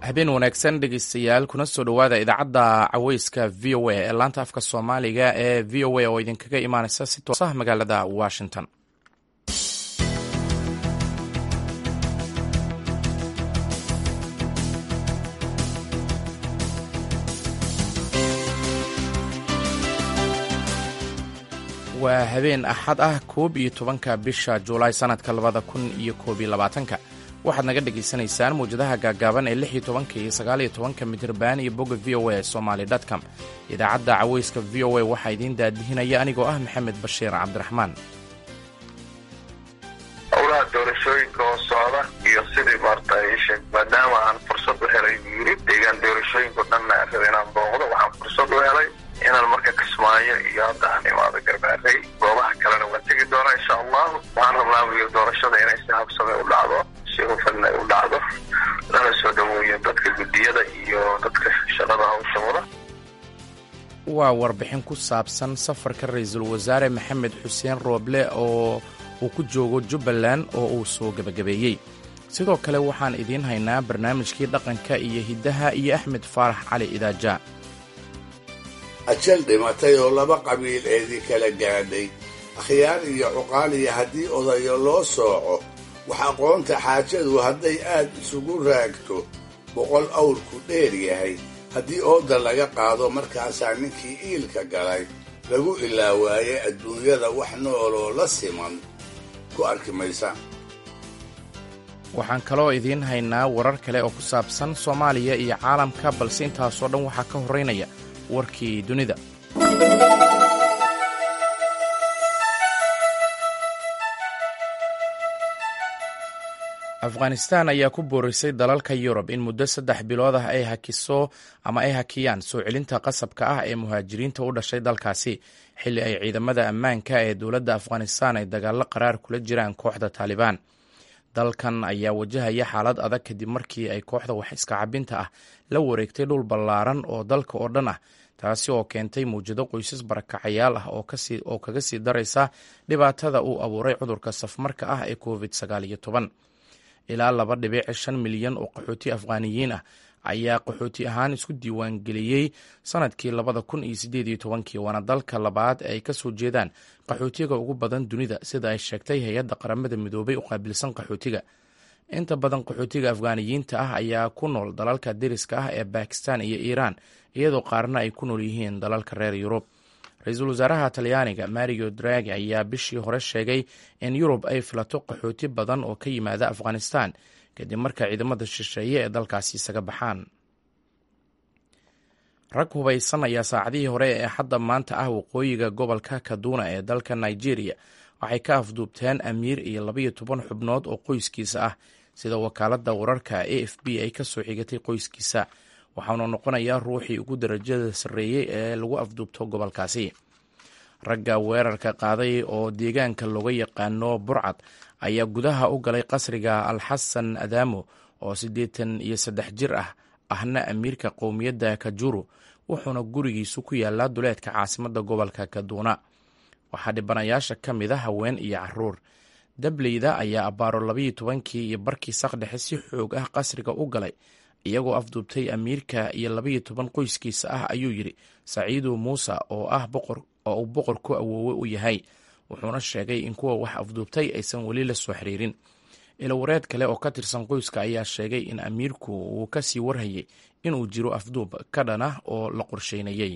habeen wanaagsan dhegeystayaal kuna soo dhowaada idaacadda caweyska v o a ee laanta afka soomaaliga ee v o a oo idinkaga imaaneysa si toos ah magaalada washington waa habeen axad ah koob iyo tobanka bisha juulaay sanadka labada kun iyo koob iyo labaatanka waxaad naga dhagaysanaysaan mawjadaha gaagaaban ee lix iyo tobanka iyo sagaal iyo tobanka mitirban iyo bogga v o a somaly dtcom idaacadda caweyska v o a waxaa idiin daadihinaya anigoo ah maxamed bashiir cabdiraxmaan howlaha doorashooyinka oo socda iyo sidii maarta sheeg maadaama aan fursad u helay buu yiri deegaan doorashooyinko dhanna aan raba inaan booqdo waxaan fursad u helay inaan marka kismaayo iyo hadda aan imaado garbaarey goobaha kalena waan tegi doonaa insha allahu waxaan rabnaa buyo doorashada inay si habsame u dhacdo si hufan ay u dhacdo lana soo dhaweeyo dadka guddiyada iyo dadka shaqada hawsha wada waa warbixin ku saabsan safarka ra-iisul wasaare maxamed xuseen rooble oo uu ku joogo jubbaland oo uu soo gebagabeeyey sidoo kale waxaan idiin haynaa barnaamijkii dhaqanka iyo hiddaha iyo axmed faarax cali idaaja ajal dhimatay oo laba qabiil eedii kala gaadhay akhyaar iyo cuqaaliya haddii odayo loo sooco wax aqoonta xaajadu hadday aad isugu raagto boqol awrku dheer yahay haddii ooda laga qaado markaasaa ninkii iilka galay lagu ilaawaaye adduunyada wax nooloo la siman ku arki maysa waxaan kaloo idiin haynaa warar kale oo ku saabsan soomaaliya iyo caalamka balse intaasoo dhan waxaa ka horraynaya warkii dunida afghanistan ayaa ku boorisay dalalka yurub in muddo saddex bilood ah ay hakiso ama ay hakiyaan soo celinta qasabka ah ee muhaajiriinta u dhashay dalkaasi xilli ay ciidamada ammaanka ee dowladda afghanistan ay dagaallo qaraar kula jiraan kooxda taalibaan dalkan ayaa wajahaya xaalad adag kadib markii ay kooxda wax iska cabinta ah la wareegtay dhul ballaaran oo dalka oo dhan ah taasi oo keentay mawjado qoysas barakacayaal ah oo kaga sii daraysa dhibaatada uu abuuray cudurka safmarka ah ee covid sagaal iyo toban ilaa laba dhibic shan milyan oo qaxooti afghaaniyiin ah ayaa qaxooti ahaan isku diiwaangeliyey sanadkii labada kun iyo sideed iyo tobankii waana dalka labaad ee ay ka soo jeedaan qaxootiga ugu badan dunida sida ay sheegtay hay-adda qaramada midoobay u qaabilsan qaxootiga inta badan qaxootiga afghaaniyiinta ah ayaa ku nool dalalka deriska ah ee bakistan iyo iiraan iyadoo qaarna ay ku nool yihiin dalalka reer yurub ra-iisul wasaaraha talyaaniga mario dragi ayaa bishii hore sheegay in yurub ay filato qaxooti badan oo ka yimaada afghanistan kadib marka ciidamada shisheeye ee dalkaasi isaga baxaan rag hubaysan ayaa saacadihii hore ee hadda maanta ah waqooyiga gobolka kaduna ee dalka nigeria waxay ka afduubteen amiir iyo labaiyo toban xubnood oo qoyskiisa ah sida wakaaladda wararka a f b ay ka soo xigatay qoyskiisa waxaanu noqonayaa ruuxii ugu darajada sarreeyey ee lagu afduubto gobolkaasi ragga weerarka qaaday oo deegaanka looga yaqaano burcad ayaa gudaha u galay qasriga alxasan adaamo oo siddeetan iyo saddex jir ah ahna amiirka qowmiyadda kajuru wuxuuna gurigiisu ku yaalaa duleedka caasimadda gobolka kaduuna waxaa dhibanayaasha ka mid a haween iyo caruur dableyda ayaa abbaaro labaiyo tobankii iyo barkii saqdhexe si xoog ah qasriga u galay iyagoo afduubtay amiirka iyo labaiyo toban qoyskiisa ah ayuu yidhi saciidu muuse oo ah boqor oo uu boqor ku awoowe u yahay wuxuuna sheegay in kuwa wax afduubtay aysan weli la soo xiriirin ilawareed kale oo ka tirsan qoyska ayaa sheegay in amiirku uu ka sii warhayay inuu jiro afduub ka dhan ah oo la qorsheynayey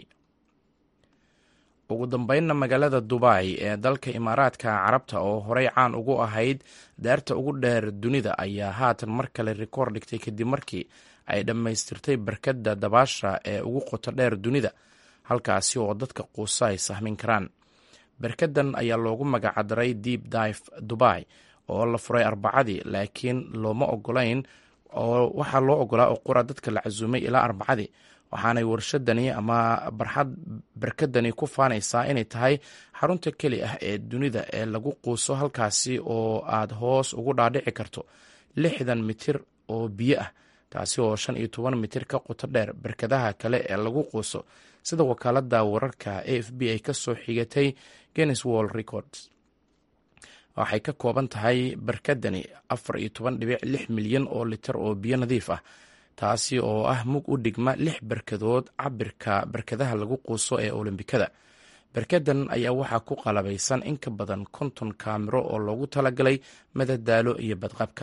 ugu dambeynna magaalada dubai ee dalka imaaraadka carabta oo horey caan ugu ahayd daarta ugu dheer dunida ayaa haatan mar kale rikoor dhigtay kadib markii ay dhammaystirtay barkadda dabaasha ee ugu qoto dheer dunida halkaasi oo dadka quusa ay sahmin karaan barkadan ayaa loogu magacdaray deep dive dubai oo la furay arbacadii laakiin looma ogolayn oo waxaa loo ogolaa oo qura dadka la casuumay ilaa arbacadii waxaanay warshadani ama barxad barkadani ku faanaysaa inay tahay xarunta keli ah ee dunida ee lagu quuso halkaasi oo aad hoos ugu dhaadhici karto lixdan mitir oo biyo ah taasi oo shan iyo toban mitir ka qoto dheer barkadaha kale ee lagu quuso sida wakaalada wararka a f b ay ka soo xigatay guinness world records waxay ka kooban tahay barkadani afar iyo toban dhibic lix milyan oo litir oo biyo nadiif ah taasi oo ah mug u dhigma lix barkadood cabirka barkadaha lagu quuso ee olombikada barkadan ayaa waxaa ku qalabaysan in ka badan konton kaamiro oo loogu talagalay madadaalo iyo badqabka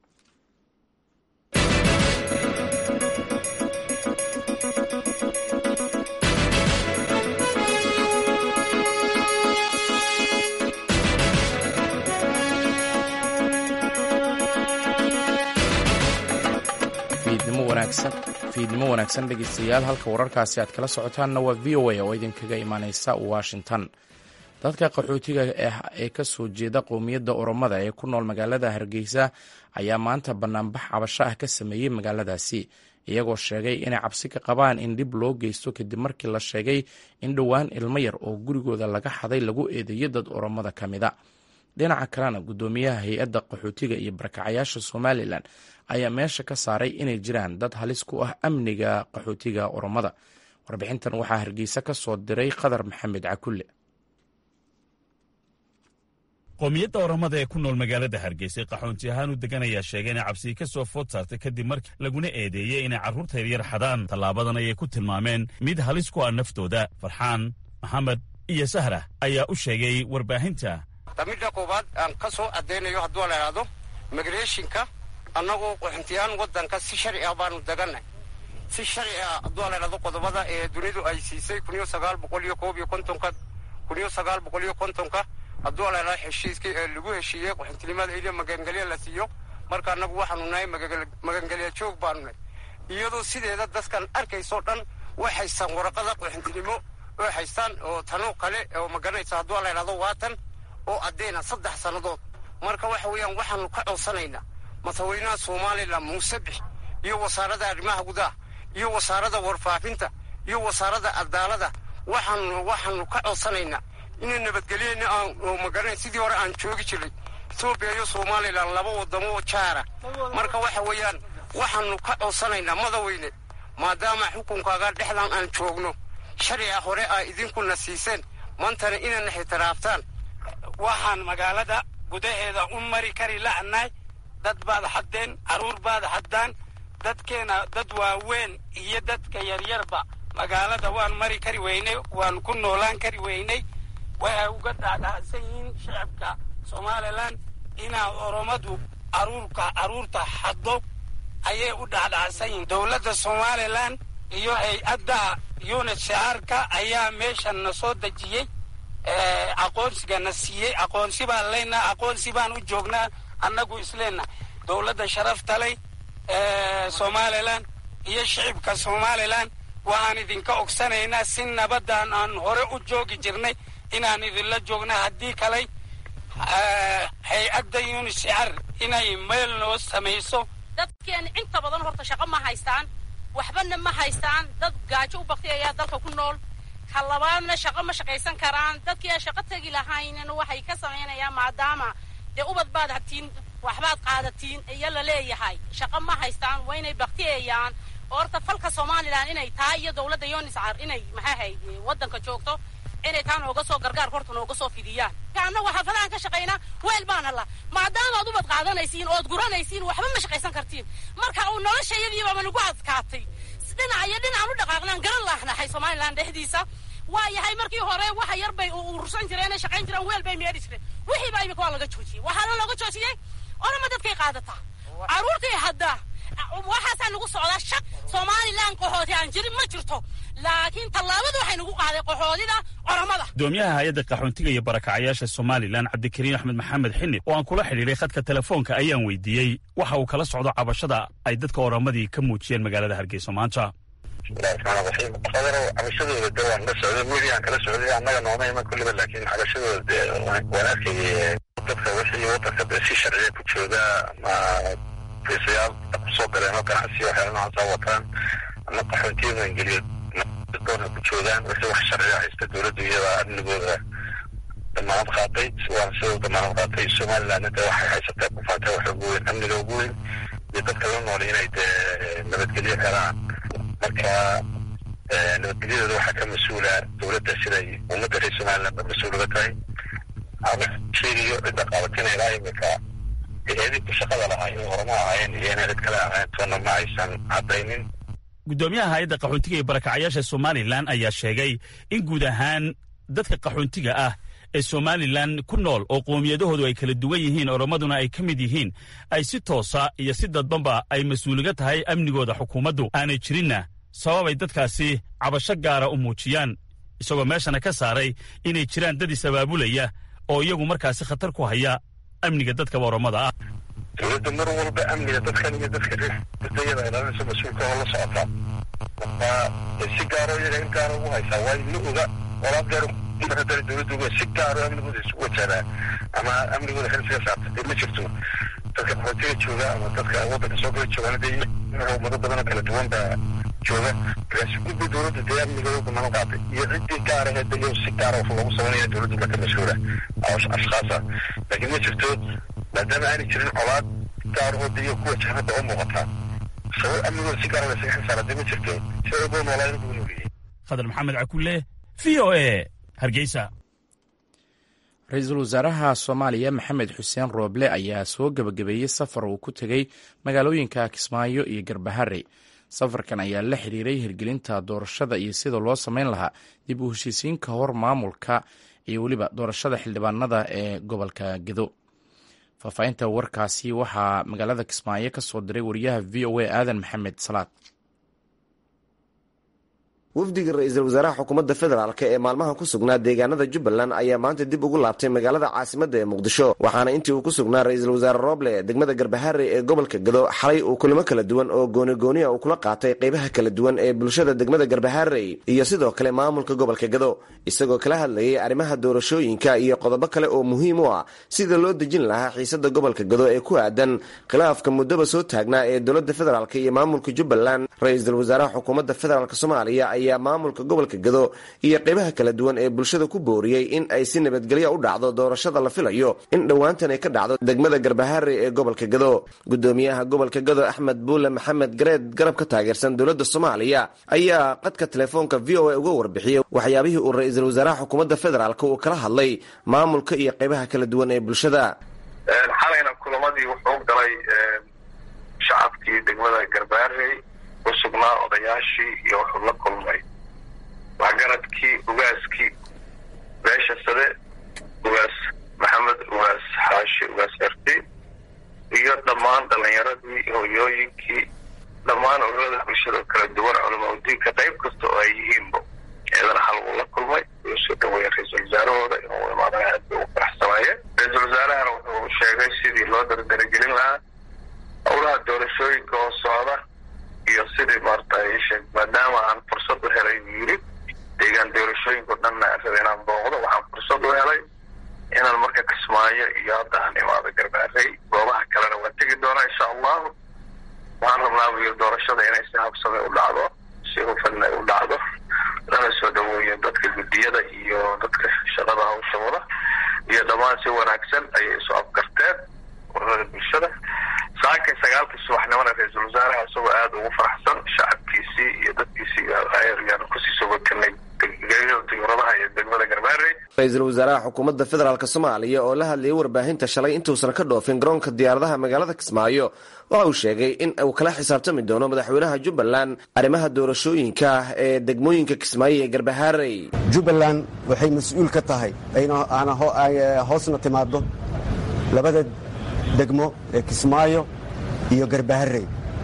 fiidnimo wanaagsan dhegeystayaal halka wararkaasi aad kala socotaanna waa v o a oo idinkaga imaaneysa washington dadka qaxootiga ah ee kasoo jeeda qowmiyadda oromada ee ku nool magaalada hargeysa ayaa maanta banaanbax cabasho ah ka sameeyey magaaladaasi iyagoo sheegay inay cabsi ka qabaan in dhib loo geysto kadib markii la sheegay in dhowaan ilmo yar oo gurigooda laga xaday lagu eedeeyo dad oromada ka mida dhinaca kalena guddoomiyaha hay-adda qaxootiga iyo barakacayaasha somalilan ayaa meesha ka saaray inay jiraan dad halis ku ah amniga qaxootiga oromada warbixintan waxaa hargeysa ka soo diray qadar maxamed cakulle qowmiyadda oromada ee ku nool magaalada hargeysa qaxoonti ahaan u degan ayaa sheegay inay cabsii ka soo food saartay kadib markii laguna eedeeyey inay carruurta yaryar xadaan tallaabadan ayay ku tilmaameen mid halis ku ah naftooda farxaan maxamed iyo sahra ayaa u sheegay warbaahinta midda koowaad aan ka soo caddaynayo hadduu la idhaahdo migreshinka annagoo qaxoontiyahaan waddanka si sharci ah baanu degannay si sharci ah hadduu la idhahdo qodobada ee dunidu ay siisay kun iyo sagaal boqol iyo koob iyo kontonka kun iyo sagaal boqol iyo kontonka hadduu la idhahdo heshiiskii ee lagu heshiiyey qaxoontinimada iyo magangelya la siiyo marka annagu waxaanu nahay magangelya joog baanu nahay iyadoo sideeda dadkan arkaysoo dhan way haystaan waraqada qaxoontinimo oo haystaan oo tanoo kale oo maganaysa hadduu la idhahdo waatan oo addeyna saddex sannadood marka waxa weeyaan waxaanu ka codsanaynaa madaxweynaha somalilan muuse bix iyo wasaaradda arrimaha gudaha iyo wasaaradda warfaafinta iyo wasaaradda cadaalada waxaanu waxaanu ka codsanaynaa inay nabadgelyena oo magaran sidii hore aan joogi jiray etoobiya iyo somalilan laba wadamo oo jaara marka waxa weeyaan waxaanu ka codsanaynaa madaweyne maadaama xukunkaaga dhexdan aan joogno sharciga hore aa idinkuna siiseen maantana inayna xitiraaftaan waxaan magaalada gudaheeda u mari kari la'nahay dad baad haddeen carruur baad haddaan dadkeena dad waaweyn iyo dadka yaryarba magaalada waan mari kari weynay waan ku noolaan kari weynay waxay uga dhaadhacsan yihiin shacabka somalilan inaa oromadu caruurka carruurta haddo ayay u dhaadhacsan yihiin dowladda somalilan iyo hay-adda unit shacaarka ayaa meeshan na soo dejiyey aqoonsigana siiyey aqoonsi baan leynaa aqoonsi baan u joognaa annagu isleenna dowladda sharafta ley somalilan iyo shicibka somalilan waxaan idinka ogsanaynaa si nabadaan aan hore u joogi jirnay inaan idinla joogna haddii kaley hay-adda uniscar inay meel noo samayso dadkeena inta badan horta shaqo ma haystaan waxbana ma haystaan dad gaajo u baktay ayaa dalka ku nool ka labaadna shaqo ma shaqaysan karaan dadkii aan shaqo tegi lahaynna waxay ka samaynayaan maadaama dee ubad baad habtiin waxbaad qaadatiin iyo la leeyahay shaqo ma haystaan waa inay baktiyayaan horta falka somalilan inay taa iyo dowladda yuniscar inay maxaa hayd waddanka joogto inay taa nooga soo gargaar horta nooga soo fidiyaan annagu xaafadahan ka shaqaynaa weel baana la maadaama ad ubad qaadanaysiin ood guranaysiin waxba ma shaqaysan kartiin marka uu noloshayadiibaba nagu adkaatay dhinac iyo dhinacaan u dhaqaaqnaan garan laahnahay somalilan dhexdiisa waa yahay markii hore waxa yar bay urursan jireen shaqayn jireen weel bay meedhi jireen wixii baa imika waa laga joojiyey waxaana looga joojiyey orama dadkay qaadataa carruurtay haddaa waxaasaa nagu socdaa shaq somalilan qaxooti aan jirin ma jirto laakiin tallaabada waxay nagu qaaday qaxoodida oromada gudoomiyaha hay-adda qaxoontiga iyo barakacayaasha somalilan cabdikariin axmed maxamed xinib oo aan kula xidhiidhay khadka telefoonka ayaan weydiiyey waxa uu kala socdo cabashada ay dadka oromadii ka muujiyeen magaalada hargeysa maanta bismillahi raxmaan raxiim qadaro cabashadooda de waan la socday mediaan kala socday annaga nooma iman kulliba laakiin cabashadooda de waan arkayay dadka wixii wadanka de si sharciya ku jooga ama fiisayaal kusoo galeen oo ganacsi waxyaala noocaasa wataan ama qaxoontiya maangeliyo doona ku joogaan wixii wax sharciya haysta dowladdu iyada amnigooda damaanad qaatay waana sidoo damaanad qaatay somalilandna de waxay haysatee ku faatay waxa ugu weyn amniga ugu weyn iyo dadka la nool inay dee nabadgelyo helaan marka nabadgelyadooda waxaa ka mas-uula dowladda siday ummadda reer somaliland ba mas-uul uga tahay ama sheegayo cidda qabatina ilaa imika eedii ku shaqada lahaa inay oramo ahaayeen iyo inay cid kale ahayn toona ma aysan caddaynin guddoomiyaha hay-adda qaxoontiga iyo barakacayaasha somalilan ayaa sheegay in guud ahaan dadka qaxoontiga ah ee somalilan ku nool oo qoomiyadahoodu ay kala duwan yihiin oromaduna ay ka mid yihiin ay si toosa iyo si dadbanba ay mas-uuliga tahay amnigooda xukuumaddu aanay jirinna sababay dadkaasi cabasho gaara u muujiyaan isagoo meeshana ka saaray inay jiraan dad is-abaabulaya oo iyagu markaasi khatar ku haya amniga dadkaba oromada ah dowladda mar walba amniga dadkan iyo dadka reeriyada ilaalinaysa mas-uulka oo la socotaa marka si gaaro iyaga in gaara ugu haysaa waayo ma oga olaad gaar hadana dowladda uga si gaaro amnigooda isu wajadaa ama amnigooda xilsiga saarta dee ma jirto dadka qaxootiga jooga ama dadka waddanka soo gala joogaana dee ummado badan oo kala duwan baa jooga markaasi gudba dowladda dee amnigooda banaan qaaday iyo ciddii gaara ee dayo si gaara wax loogu sameynaya dowladda baa ka mas-uula ashkhaasa laakiin ma jirto maadaama aanay jirin colaad gaarahooda iyo kuwa jahanada oo muuqataa sabab amnigooda si gaara laysaga xilsaara dee ma jirto si ay ugu noolaayen ugu noolyihiin khadar maxamed cakulle v o e hargeysa ra-iisul wasaaraha soomaaliya maxamed xuseen rooble ayaa soo gebagabeeyey safar uu ku tegey magaalooyinka kismaayo iyo garbahare safarkan ayaa la xiriiray hirgelinta doorashada iyo sida loo samayn lahaa dib u heshiisiin ka hor maamulka iyo weliba doorashada xildhibaanada ee gobolka gedo faahfaahinta warkaasi waxaa magaalada kismaayo ka soo diray wariyaha v o a aadan maxamed salaad wafdiga ra-iisul wasaaraha xukuumadda federaalk ee maalmaha ku sugnaa deegaanada jubbaland ayaa maanta dib ugu laabtay magaalada caasimadda ee muqdisho waxaana intii uu ku sugnaa ra-iisul wasaare rooble degmada garbahare ee gobolka gado xalay uu kulamo kala duwan oo goonigooniya uu kula qaatay qaybaha kala duwan ee bulshada degmada garbahare iyo sidoo kale maamulka gobolka gado isagoo kala hadlayay arrimaha doorashooyinka iyo qodobo kale oo muhiim u ah sida loo dejin lahaa xiisada gobolka gado ee ku aadan khilaafka muddaba soo taagnaa ee dowladda federaalk iyo maamulka jubbaland ra-iisul wasaaraha xukuumadda federaalk soomaaliya ayaa maamulka gobolka gado iyo qaybaha kala duwan ee bulshada ku booriyey in ay si nabadgelyo u dhacdo doorashada la filayo in dhowaantan ay ka dhacdo degmada garbahare ee gobolka gado gudoomiyaha gobolka gado axmed buule maxamed gareed garab ka taageersan dowladda soomaaliya ayaa qadka telefoonka v o a uga warbixiyey waxyaabihii uu ra-iisul wasaaraha xukuumadda federaalk uu kala hadlay maamulka iyo qaybaha kala duwan ee bulshada xalayna kulamadii wuxuu galay shacabkii degmada garbaarey ku sugnaa odayaashii iyo wuxuu la kulmay waxgaradkii ugaaskii beesha sade ugaas maxamed ugaas xaashi ugaas erti iyo dhammaan dhalinyaradii hoyooyinkii dhammaan ururada bulshada kala duwan culamaa udiinka qayb kasta oo ay yihiinba eedana hal uu la kulmay uu soo dhaweeya ra-iisul wasaarahooda inuu imaadana aad bay u faraxsanaayeen ra-iisul wasaarahana wuxuu sheegay sidii loo dardaragelin lahaa howlaha doorashooyinka oo socda iyo sidii maarata maadaama aan fursad u helay yiri deegaan doorashooyinku dhanna raba inaan booqdo waxaan fursad u helay inaan marka kismaayo iyo hadda aan imaado garbaarey goobaha kalena waan tegi doonaa insha allahu waxaan rabnaa iyo doorashada inay si habsame u dhacdo si hufan ay u dhacdo lana soo dhaweeyo dadka guddiyada iyo dadka shaqada hawsha wada iyo dhammaan si wanaagsan ayay isu afgarteen ururada bulshada saakay sagaalkii subaxnimona ra-iisul wasaaraha isagoo aada ugu faraxsan shacabkiisii iyo dadkiisii ayaan kusii soo wakanay diyuuradaha iyo degmada garbaarey ra-iisul wasaaraha xukuumadda federaalk soomaaliya oo la hadlayay warbaahinta shalay intuusan ka dhoofin garoonka diyaaradaha magaalada kismaayo waxa uu sheegay in uu kala xisaabtami doono madaxweynaha jubbaland arrimaha doorashooyinka ah ee degmooyinka kismaayo ee garbahaarey jubbaland waxay mas-uul ka tahay aana hoosna timaado labada degmo ee kismaayo iyo garbaharey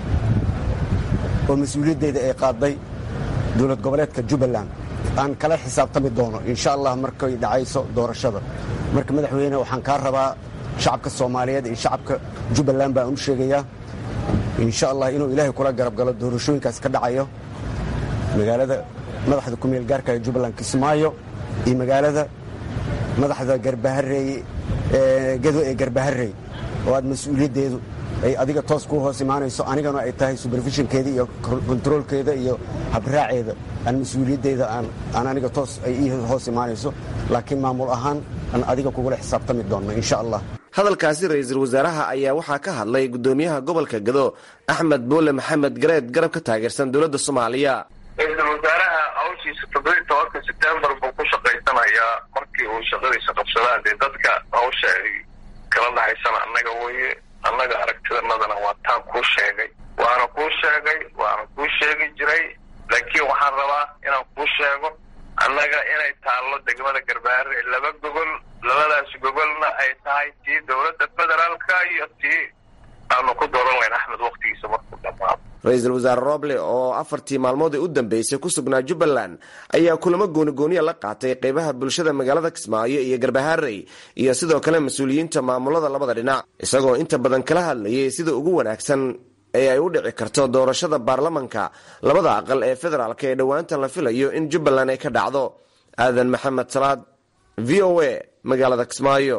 oo mas-uuliyaddeeda ay qaaday dowlad goboleedka jubbaland aan kala xisaabtami doono insha allah markay dhacayso doorashada marka madaxweyne waxaan kaa rabaa shacabka soomaaliyeed iyo shacabka jubbaland baan u sheegayaa insha allah inuu ilaahay kula garab galo doorashooyinkaas ka dhacayo magaalada madaxda kumeel gaarka ee jubbaland kismaayo iyo magaalada madaxda garbaharey gado ee garbaharey oo aad mas-uuliyaddeedu ay adiga toos ku hoos imaanayso anigana ay tahay superfishinkeeda iyo kontaroolkeeda iyo habraaceeda aan mas-uuliyaddeeda aan aniga toos ay ii hoos imaanayso laakiin maamul ahaan aan adiga kugula xisaabtami doonno insha allah hadalkaasi ra-iisul wasaaraha ayaa waxaa ka hadlay gudoomiyaha gobolka gado axmed buule maxamed gareed garab ka taageersan dowladda soomaaliya ra-iisul wasaaraha hawshiisa toddobiyi tobanka sebtembar buu ku shaqaysanayaa markii uu shaqadiisa qabsadaan dee dadka hawsha ay kala dhahaysana annaga weye annaga aragtidanadana waa taan kuu sheegay waana kuu sheegay waana kuu sheegi jiray laakiin waxaan rabaa inaan kuu sheego annaga inay taallo degmada garbaare laba gogol labadaas gogolna ay tahay tii dowladda federaalka iyo tii aanu ku dooran layn axmed waktigiisa markuu dhamaado ra-iisul wasaare roble oo afartii maalmood ee u dambeysay ku sugnaa jubbaland ayaa kulamo goonigooniya la qaatay qeybaha bulshada magaalada kismaayo iyo garbaharey iyo sidoo kale mas-uuliyiinta maamulada labada dhinac isagoo inta badan kala hadlayay sida ugu wanaagsan ee ay u dhici karto doorashada baarlamanka labada aqal ee federaalk ee dhowaantan la filayo in jubbaland ay ka dhacdo aadan maxamed salaad v o a magaalada kismaayo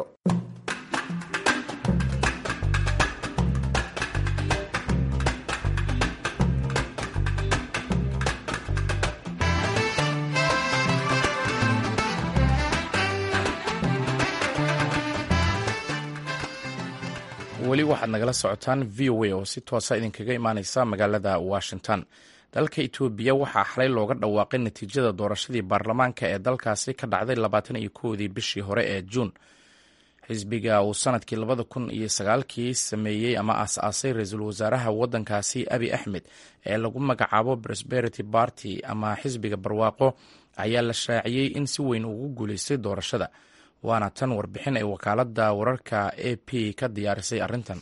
weli waxaad nagala socotaan v o a oo si toosa idinkaga imaaneysa magaalada washington dalka etoobiya waxaa xalay looga dhawaaqay natiijada doorashadii baarlamaanka ee dalkaasi ka dhacday labaatan iyo kowdii bishii hore ee juun xisbiga uu sanadkii labada kun iyo sagaalkii sameeyey ama aas-aasay ra-iisul wasaaraha wadankaasi abi axmed ee lagu magacaabo prosperity party ama xisbiga barwaaqo ayaa la shaaciyey in si weyn ugu guuleystay doorashada waana tan warbixin ay wakaalada wararka a p ka diyaarisay arrintan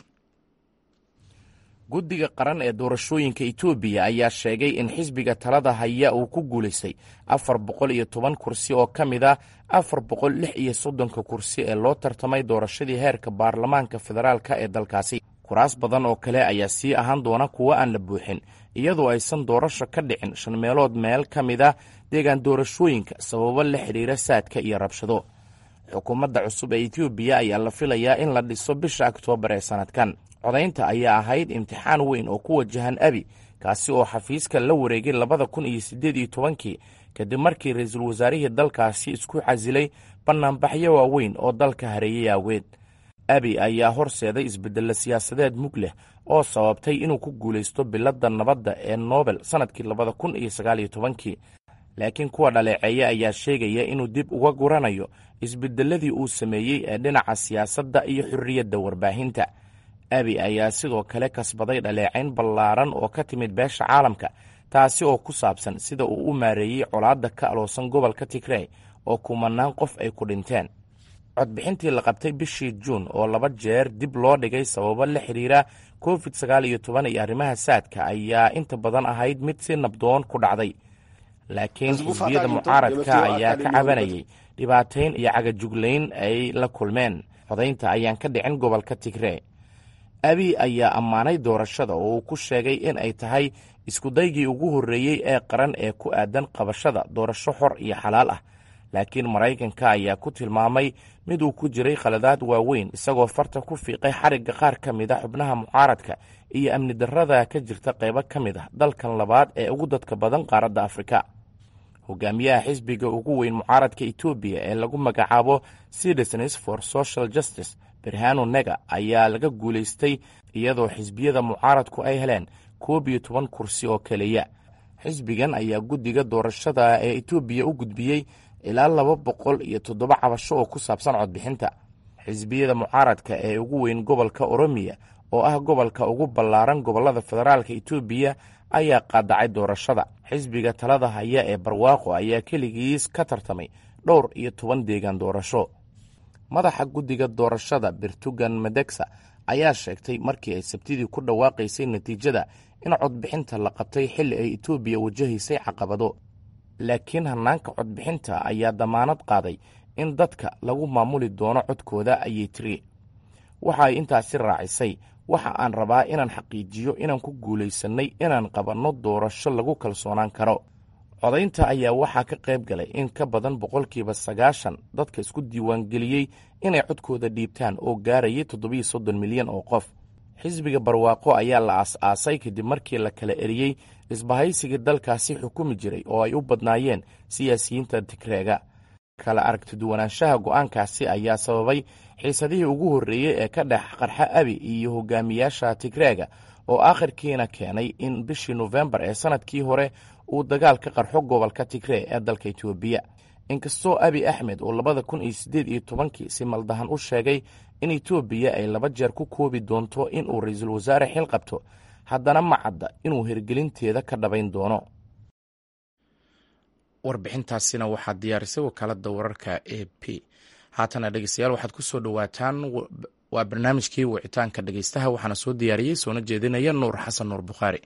guddiga qaran ee doorashooyinka etoobiya ayaa sheegay in xisbiga talada haya uu ku guulaystay afar boqol iyo toban kursi oo ka mid ah afar boqol lix iyo soddonka kursi ee loo tartamay doorashadii heerka baarlamaanka federaalka ee dalkaasi kuraas badan oo kale ayaa sii ahaan doona kuwo aan la buuxin iyadoo aysan doorasho ka dhicin shan meelood meel ka mid ah deegaan doorashooyinka sababo la xidhiira saadka iyo rabshado xukuumadda cusub ee etoobiya ayaa la filayaa in la dhiso bisha oktoobar ee sannadkan codaynta ayaa ahayd imtixaan weyn oo ku wajahan abi kaasi oo xafiiska la wareegay labada kun iyo siddeed iyo tobankii kadib markii ra-iisul wasaarihii dalkaasi isku casilay bannaanbaxyo waaweyn oo dalka hareeyay aaweed abi ayaa horseeday isbeddello siyaasadeed mug leh oo sababtay inuu ku guulaysto biladda nabadda ee nobel sannadkii labada kun iyo sagaal iyo tobankii laakiin kuwa dhaleeceeya ayaa sheegaya inuu dib uga guranayo isbeddelladii uu sameeyey ee dhinaca siyaasadda iyo xorriyadda warbaahinta abi ayaa sidoo kale kasbaday dhaleecayn ballaaran oo ka timid beesha caalamka taasi oo ku saabsan sida uu u maareeyey colaadda ka aloosan gobolka tigrey oo kumanaan qof ay ku dhinteen codbixintii la qabtay bishii juun oo laba jeer dib loo dhigay sababo la xidhiira covid sagaal iyo toban iyo arrimaha saadka ayaa inta badan ahayd mid si nabdoon ku dhacday laakiin xisbiyada mucaaradka ayaa ka cabanayay dhibaatayn iyo cagajuglayn ay la kulmeen codaynta ayaan ka dhicin gobolka tigree abi ayaa ammaanay doorashada oo uu ku sheegay in ay tahay iskudaygii ugu horreeyey ee qaran ee ku aadan qabashada doorasho xor iyo xalaal ah laakiin maraykanka ayaa ku tilmaamay mid uu ku jiray khaladaad waaweyn isagoo farta ku fiiqay xarigga qaar ka mid a xubnaha mucaaradka iyo amni darrada ka jirta qaybo ka mid ah dalkan labaad ee ugu dadka badan qaaradda afrika hogaamiyaha xisbiga ugu weyn mucaaradka etoobiya ee lagu magacaabo citizens for social justice berhano nega ayaa laga guulaystay iyadoo xisbiyada mucaaradku ay heleen koob iyo toban kursi oo keliya xisbigan ayaa guddiga doorashada ee etoobiya u gudbiyey ilaa laba boqol iyo toddoba cabasho oo ku saabsan codbixinta xisbiyada mucaaradka ee ugu weyn gobolka oromiya oo ah gobolka ugu ballaaran gobollada federaalka etoobiya ayaa qaadacay doorashada xisbiga talada haya ee barwaaqo ayaa keligiis ka tartamay dhowr iyo toban deegaan doorasho madaxa guddiga doorashada birtugan medegsa ayaa sheegtay markii ay sabtidii ku dhawaaqaysay natiijada in codbixinta la qabtay xilli ay etoobiya wajahaysay caqabado laakiin hannaanka codbixinta ayaa damaanad qaaday in dadka lagu maamuli doono codkooda ayay tiri waxa ay intaasi raacisay waxa aan rabaa inaan xaqiijiyo inaan ku guulaysannay inaan qabanno doorasho lagu kalsoonaan karo codaynta ayaa waxaa ka qayb galay in ka badan boqolkiiba sagaashan dadka isku diiwaangeliyey inay codkooda dhiibtaan oo gaarayay toddobiyo soddon milyan oo qof xisbiga barwaaqo ayaa la aas-aasay kadib markii la kala eriyey isbahaysigii dalkaasi xukumi jiray oo ay u badnaayeen siyaasiyiinta tigreega kala aragtiduwanaanshaha go'aankaasi ayaa sababay xiisadihii ugu horreeyey ee ka dhex qarxa abi iyo hogaamiyaasha tigreega oo aakhirkiina keenay in bishii nofembar ee sannadkii hore uu dagaal ka qarxo gobolka tigree ee dalka etoobiya inkastoo abi axmed oo labada kun iyo siddeed iyo tobankii si maldahan u sheegay in etoobiya ay laba jeer ku koobi doonto in uu ra-iisul wasaare xil qabto haddana ma cadda inuu hirgelinteeda ka dhabayn doono warbixintaasina waxaa diyaarisay wakaalada wararka a p haatana dhegeystayaal waxaad ku soo dhowaataan waa barnaamijkii wicitaanka dhegeystaha waxaana soo diyaariyey soona jeedinaya nuur xasan nuur bukhaari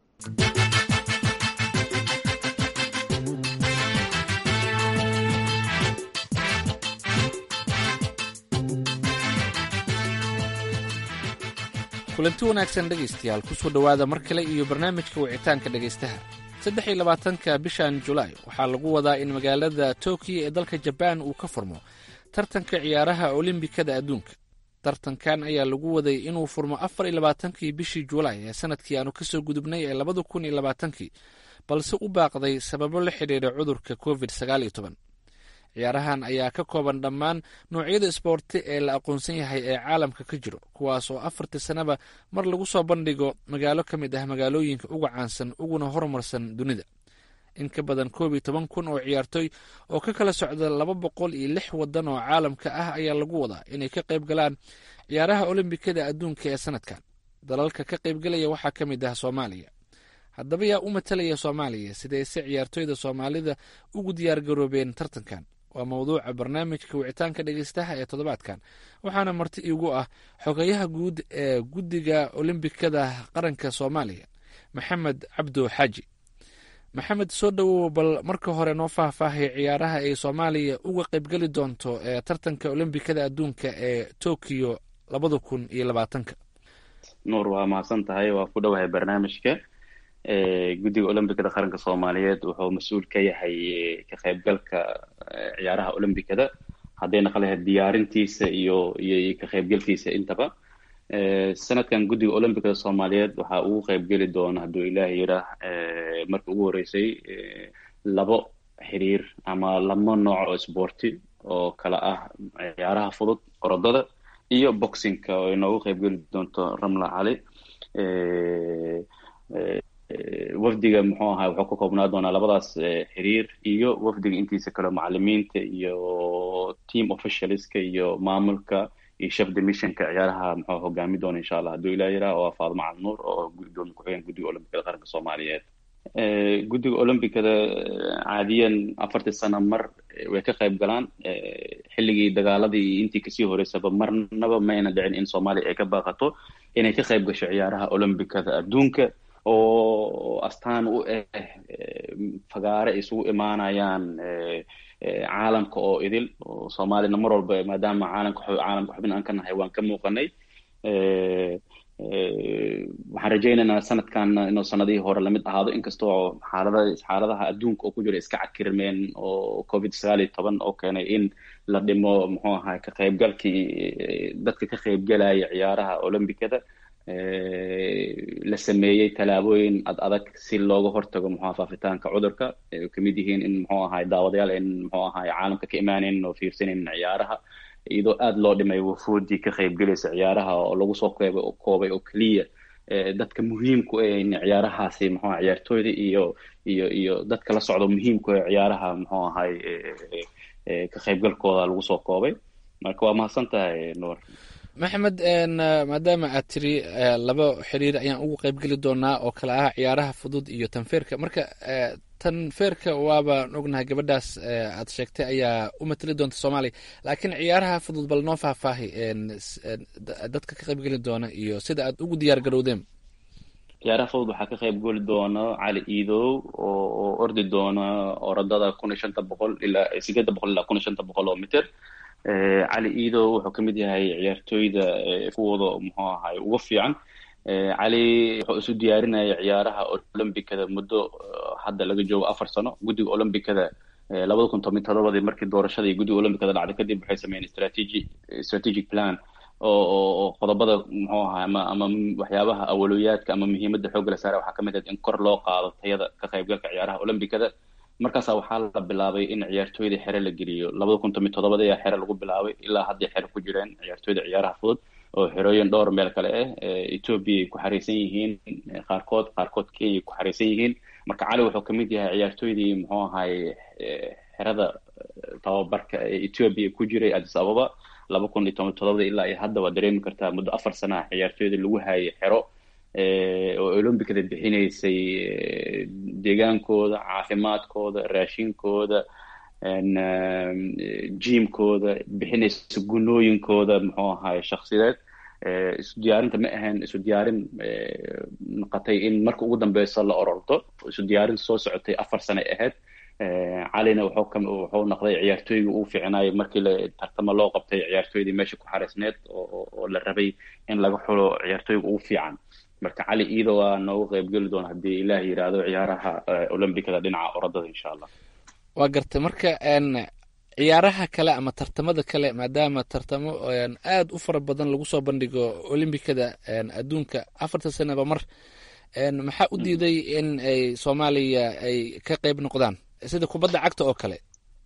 kulanti wanaagsan dhegaystayaal kusoo dhowaada mar kale iyo barnaamijka wicitaanka dhegaystaha saddex iyo labaatanka bishan julaay waxaa lagu wadaa in magaalada tokiyo ee dalka jabaan uu ka furmo tartanka ciyaaraha olimbikada adduunka tartankan ayaa lagu waday inuu furmo afar iyo labaatankii bishii julaay ee sanadkii aanu kasoo gudubnay ee labada kun iyo labaatankii balse u baaqday sababo la xidhiidha cudurka covid sagaal iyo toban ciyaarahan ayaa ka kooban dhammaan noocyada isboorti ee la aqoonsan yahay ee caalamka ka jiro kuwaas oo afartii sanaba mar lagu soo bandhigo magaalo ka mid ah magaalooyinka uga caansan uguna horumarsan dunida in ka badan koob iyo toban kun oo ciyaartooy oo ka kala socda laba boqol iyo lix wadan oo caalamka ah ayaa lagu wadaa inay ka qayb galaan ciyaaraha olombikada adduunka ee sanadkan dalalka ka qaybgalaya waxaa ka mid ah soomaaliya haddaba yaa u matalaya soomaaliya sidayse ciyaartooyda soomaalida ugu diyaargaroobeen tartankan waa mawduuca barnaamijka wicitaanka dhegeystaha ee toddobaadkan waxaana marti iigu ah xogayaha guud ee guddiga olimbikada qaranka soomaaliya maxamed cabdo xaaji maxamed soo dhowow bal marka hore noo faahfaahay ciyaaraha ay soomaaliya uga qaybgeli doonto ee tartanka olimbikada adduunka ee tokiyo labada kun iyo labaatanka nuur waa mahadsan tahay waa ku dhowahay barnaamijka guddiga olombikada qaranka soomaaliyeed wuxuu mas-uul ka yahay ka qaybgalka ciyaaraha olombikada hadday naqon lahayd diyaarintiisa iyo iyo ka qaybgalkiisa intaba sanadkan guddiga olombikada soomaaliyeed waxaa ugu qaybgeli doona hadduu ilaahay yidhaah markii ugu horreysay labo xiriir ama laba nooc oo isboorti oo kala ah ciyaaraha fudud orodada iyo boxingka oo inoogu qaybgeli doonto ramla cali wafdiga muxuu ahaa wuxuu ka koobnaa doonaa labadaas xiriir iyo wafdiga intiisa kale macalimiinta iyo team officialska iyo maamulka iyo chef demissionka ciyaaraha muxuu hogaami doona insha allah hadduu ilaa yiraah oo faadmo calnuur oo gudoomiye ku-xigeen guddiga olombikada qaranka soomaaliyeed guddiga olombikada caadiyan afartii sano mar way ka qayb galaan xilligii dagaaladii iyo intii kasii horeysaba marnaba mayna dhicin in soomaaliya ay ka baaqato inay ka qayb gasho ciyaaraha olombikada adduunka oo astaan u ah fagaare ay isugu imaanayaan caalamka oo idil oo soomaalina mar walba maadaama caalamka caalamka xubin aan ka nahay waan ka muuqanay waxaan rajaynaynaa sanadkan inuu sanadihii hore lamid ahaado inkastoo xaalada xaaladaha adduunka oo ku jira iska cakirmeen oo covid sagaal iyo toban oo keenay in la dhimo muxuu ahaa ka qaybgalkii dadka ka qaybgalaya ciyaaraha olombikada la sameeyey tallaabooyin ad adag si looga hortago muxua faafitaanka cudurka ay kamid yihiin in muxuu ahay daawadayaal in muxuu ahay caalamka ka imaaneyn oo fiirsanaynin ciyaaraha iyadoo aada loo dhimay wafoodii ka qaybgelaysa ciyaaraha oo lagu soo qeyb koobay oo keliya dadka muhiimku ah in ciyaarahaasi muxuu ciyaartooyda iyo iyo iyo dadka la socdo muhiimku ah ciyaaraha muxuu ahay ka qaybgalkooda lagu soo koobay marka waa mahadsan tahay nuur maxamed maadaama aad tiri laba xiriir ayaan ugu qaybgeli doonaa oo kale ah ciyaaraha fudud iyo tanfeerka marka tanfeerka waabaan ognahay gabadhaas aad sheegtay ayaa u matali doonta soomaaliya laakiin ciyaaraha fudud bal noo faahfaahi dadka ka qaybgeli doona iyo sida aad ugu diyaar garowdeen ciyaaraha fudud waxaa ka qayb geli doona cali iidow oo oo ordi doona orodada kun iyo shanta boqol ilaa sideedda boqol ilaa kun iyo shanta boqol oo mitir cali iidow wuxuu kamid yahay ciyaartooyda kuwooda muxuu ahay ugu fiican cali wuxuu isu diyaarinaya ciyaaraha olombikada muddo hadda laga joogo afar sano guddiga olombikada labada kun toban todobadii markii doorashada iyo guddiga olombikada dhacday kadib waxay sameeyeen strategy strategic plan oo oo qodobada muxuu ahaa ama ama waxyaabaha awaloyaadka ama muhiimadda xoogga la saara waxaa kamid ah in kor loo qaado tayada ka qaybgalka ciyaaraha olombikada markaasa waxaa la bilaabay in ciyaartooyda xere la geliyo labada kun toban todobada ayaa xere lagu bilaabay ilaa hadday xere ku jireen ciyaartooyda ciyaaraha fudud oo xerooyin dhowr meel kale ah ethoobia ay ku xariisan yihiin qaarkood qaarkood kenya ay ku xariisan yihiin marka cali wuxuu kamid yahay ciyaartooydii muxuu ahay xerada tababarka ee ethoobia ku jiray addis ababa laba kun iyo toban todobada ilaa iyo hadda waa dareemi kartaa muddo afar sana ah ciyaartooyda lagu hayay xero oo olombicada bixinaysay deegaankooda caafimaadkooda raashinkooda jimkooda bixinaysa gunooyinkooda muxuu ahaay shaksideed isu diyaarinta ma ahayn isu diyaarin noqotay in marka ugu dambeyso la ororto isu diyaarin soo socotay afar sane ahayd calina wuxuu noqday ciyaartooyga uu fiicnaayay markii la tartamo loo qabtay ciyaartooydii meesha ku xareysneed oo la rabay in laga xulo ciyaartooyga ugu fiican marka cali iido waa noogu qeybgeli doona haddii ilaah yidhaahdo ciyaaraha olombicada dhinaca orodada insha allah waa gartay marka ciyaaraha kale ama tartamada kale maadaama tartamo aad u fara badan lagu soo bandhigo olimbikada adduunka afartan sanaba mar maxaa u diiday in ay soomaaliya ay ka qeyb noqdaan sida kubadda cagta oo kale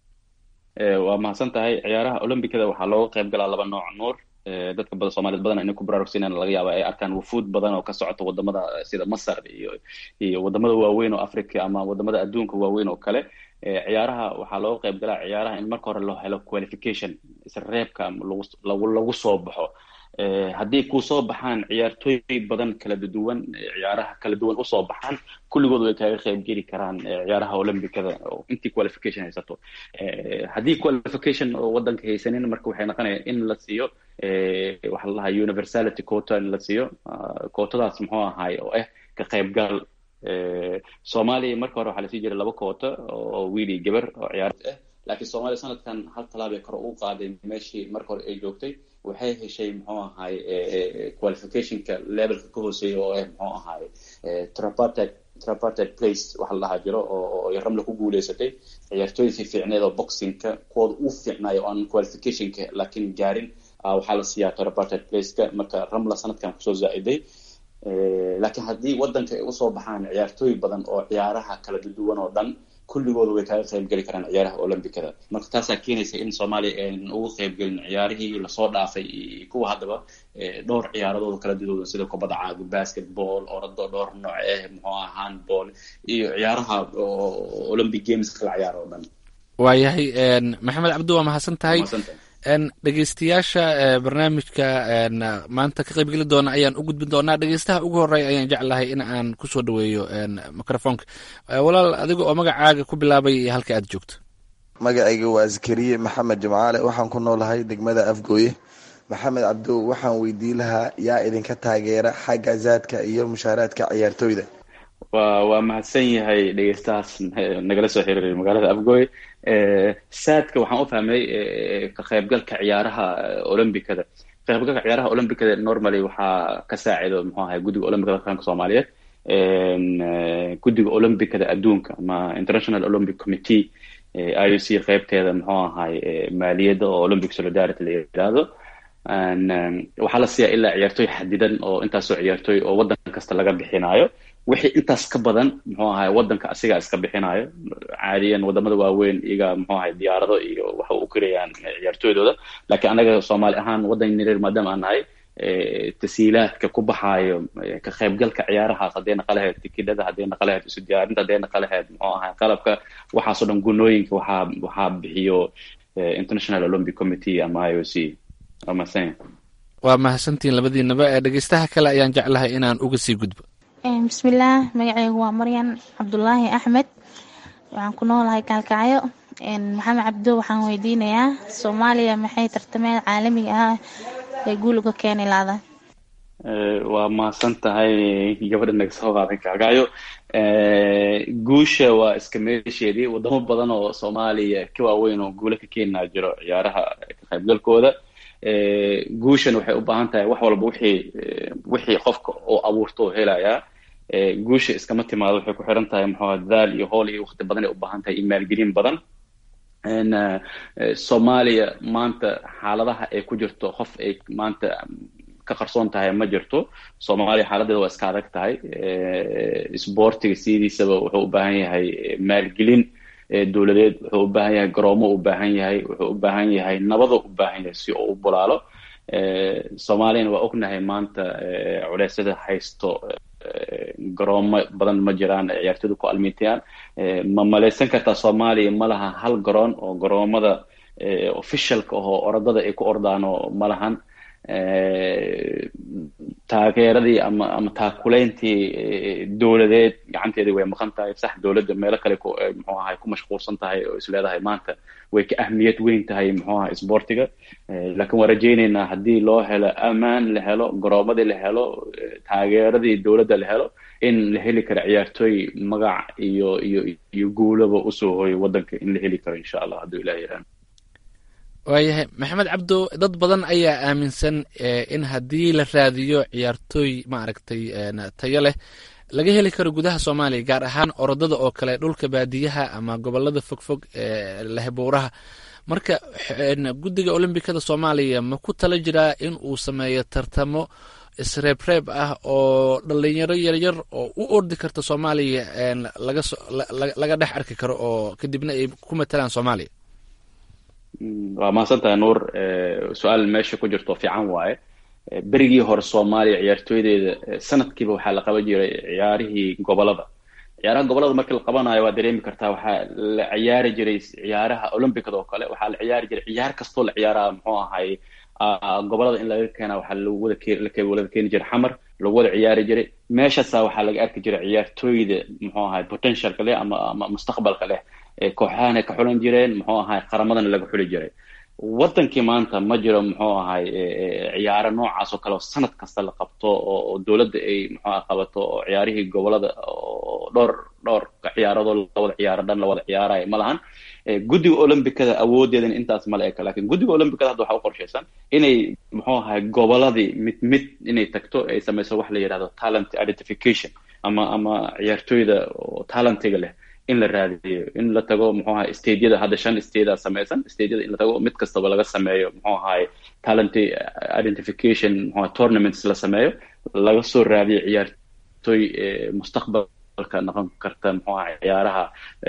waa mahadsan tahay ciyaaraha olombicada waxaa looga qeyb galaa laba nooc nuur dadka badan soomaaliyed badan inay ku baraarugsinan laga yaaba ay arkaan wufuud badan oo ka socota wadamada sida masar iyo iyo wadamada waaweyn oo africa ama wadamada adduunka waaweyn oo kale ciyaaraha waxaa looga qeyb galaa ciyaaraha in marka hore loo helo qualification isreebka lagu lagu soo baxo haddii kusoo baxaan ciyaartooy badan kala duwan ciyaaraha kala duwan usoo baxaan kulligood way kaga qeyb geli karaan ciyaaraha olymbicada intii qualification haysato haddii qualification oo wadanka haysanin marka waxay noqonaya in la siiyo waxaa la dhahaa universality quota in la siiyo quotadaas muxuu ahaay oo ah ka qeybgal soomaaliya marka hore waxaa lasii jiray laba koota oo wiil iyo gabar oo ciyaar ah laakiin soomaaliya sanadkan hal talaabay kore u qaaday meeshii marka hore ay joogtay waxay heshay muxuu ahaay qualificationka levelka ka hooseeya oo ah muxuu ahaay tripartite tripartite place waxa la dhahaa jiro oo ramla ku guuleysatay ciyaartooyda fiicneed oo boxingka kuwooda u fiicnaayo oo aan qualificationka laakiin gaarin waxaa la siiyaa tripartite placeka marka ramla sanadkan kusoo zaa-iday laakiin haddii wadanka ay usoo baxaan ciyaartooy badan oo ciyaaraha kala duwan oo dhan kulligooda way kaga qeybgeli karaan ciyaaraha olymbicada marka taasaa keenaysa in soomaaliya aynan ugu qeybgelin ciyaarihii lasoo dhaafay iyo kuwa haddaba dhowr ciyaaradooda kala duwan sida kubadda caaga basketball orado dhowr nooc ah muxuu aha handball iyo ciyaaraha olympic games kala ciyaar oo dhan waayahay maxamed cabdi waa mahadsan tahay dhegeystayaasha barnaamijka maanta ka qeybgeli doona ayaan u gudbin doonaa dhegeystaha ugu horeya ayaan jeclahay in aan kusoo dhaweeyo microfonka walaal adiga oo magacaaga ku bilaabay iyo halka aad joogto magacayga waa zakariye maxamed jimcaale waxaan ku noolahay degmada afgooye maxamed cabdow waxaan weydii lahaa yaa idinka taageera xagga zaadka iyo mushaaraadka ciyaartooyda wa waa mahadsan yahay dhegeystahaas nagala soo xiriiray magaalada afgooye saadka waxaan u fahmay ka qaybgalka ciyaaraha olymbicada qaybgalka ciyaaraha olymbicada normally waxaa ka saacido muxuu ahay guddiga olymbicada qaranka soomaaliyeed guddiga olymbicada adduunka ama international olympic committee i u c qeybteeda muxuu ahay maaliyadda oo olympic solidarity la yidhaahdo waxaa la siiyaa ilaa ciyaartooy xadidan oo intaasoo ciyaartooy oo waddan kasta laga bixinayo wixii intaas ka badan muxuu ahay waddanka asigaa iska bixinayo caadiyan wadamada waaweyn iyaga muxuu ahay diyaarado iyo waxa u karayaan ciyaartooydooda laakiin anaga soomaali ahaan waddan nireer maadaama aan nahay tasiilaadka ku baxaayo ka qaybgalka ciyaarahaas hadday naqa lahayd tikidhada hadday naqa lahayd isu diyaarinta hadday naqa lahayd muxuu ahay qalabka waxaasoo dhan gunooyinka waxaa waxaa bixiyo international olympic committee ama i o c waa mahadsan waa mahadsantiin labadiinaba ee dhegeystaha kale ayaan jeclahay inaan uga sii gudbo bismillaah magaceygu waa maryan cabdulaahi axmed waxaan ku noolahay kaalkacyo maxamed cabdo waxaan weydiinayaa soomaaliya maxay tartameed caalamiga ah ee guuliga keeni laada waa mahadsan tahay gabadha naga soo qaadan kaalkacyo guusha waa iska meesheedii wadamo badan oo soomaaliya ka waaweyn oo guulo ka keenaa jiro ciyaaraha ka qaybgalkooda guushan waxay u baahan tahay wax walba wixii wixii qofka oo abuurto oo helayaa guusha iskama timaado waxay ku xiran tahay muxuu dadaal iyo hool iyo waqti badan ay u baahan tahay iyo maalgelin badan soomaaliya maanta xaaladaha ay ku jirto qof ay maanta ka qarsoon tahay ma jirto soomaaliya xaaladeeda waa iska adag tahay sboortiga sidiisaba wuxuu u baahan yahay maalgelin dowladeed wuxuu u baahan yahay garoomo u baahan yahay wuxuu u baahan yahay nabado u baahan yahay si uu u bulaalo soomaaliyana waa ognahay maanta culeysyada haysto garoomo badan ma jiraan ciyaartooyda ku almiitayaan ma malaysan kartaa soomaaliya ma laha hal garoon oo garoomada officialka ahoo orodada ay ku ordaano ma lahan taageeradii ama ama taakuleyntii dowladeed gacanteedii way maqan tahay sax dowladda meelo kale muxuu ahay ku mashquulsan tahay oo is leedahay maanta way ka ahmiyad weyn tahay muxuu ahay sportiga laakiin waan rajaynaynaa haddii loo helo ammaan la helo garoomadii la helo taageeradii dowladda la helo in la heli karo ciyaartooy magac iyo iyo iyo guulaba usoo hoyo waddanka in la heli karo insha allah hadduu ilaah yaraan waayahay maxamed cabdo dad badan ayaa aaminsan in haddii la raadiyo ciyaartooy maaragtay tayo leh laga heli karo gudaha soomaaliya gaar ahaan orodada oo kale dhulka baadiyaha ama gobolada fogfog ee lehbuuraha marka guddiga olombikada soomaaliya ma ku tala jiraa in uu sameeyo tartamo isreebreeb ah oo dhalinyaro yaryar oo u ordi karta soomaaliya laga dhex arki karo oo kadibna ay ku matalaan soomaaliya waa mahadsantahay nuur su-aal meesha ku jirto fiican waaye berigii hore soomaaliya ciyaartooydeeda sanadkiiba waxaa la qaban jiray ciyaarihii gobolada ciyaaraha gobolada markii la qabanayo waa dareemi kartaa waxaa la ciyaari jiray ciyaaraha olympicada oo kale waxaa la ciyaari jiray ciyaar kastoo la ciyaaraha muxuu ahay gobolada in laga keena waxaa lagu wada wada keeni jiray xamar lagu wada ciyaari jiray meeshaasa waxaa laga arki jiray ciyaartooyda muxuu ahay potentialka leh ama ama mustaqbalka leh kooxahana ka xulan jireen muxuu ahay qaramadana laga xuli jiray waddankii maanta ma jiro muxuu ahay ciyaaro noocaas oo kale oo sanad kasta la qabto oo dowladda ay muxuu ah qabato oo ciyaarihii gobolada oo dhowr dhowr ciyaaradoo lawada ciyaaro dhan lawada ciyaarayo ma lahan guddiga olympicada awoodeedan intaas mala eka lakin guddiga olympicada hadda waxaa u qorshaysan inay muxuu ahay goboladii mid mid inay tagto ay samayso wax la yidhahdo talent identification ama ama ciyaartooyda oo talentiga leh in la raadiyo in la tago muxuu ahay stadyada hadda shan stadia samaysan stadyada in la tago mid kastaba laga sameeyo muxuu ahay talent identification muxuu ahay tournaments la sameeyo laga soo raadiyo ciyaartooy mustaqbalka noqon karta muxuu ahay ciyaaraha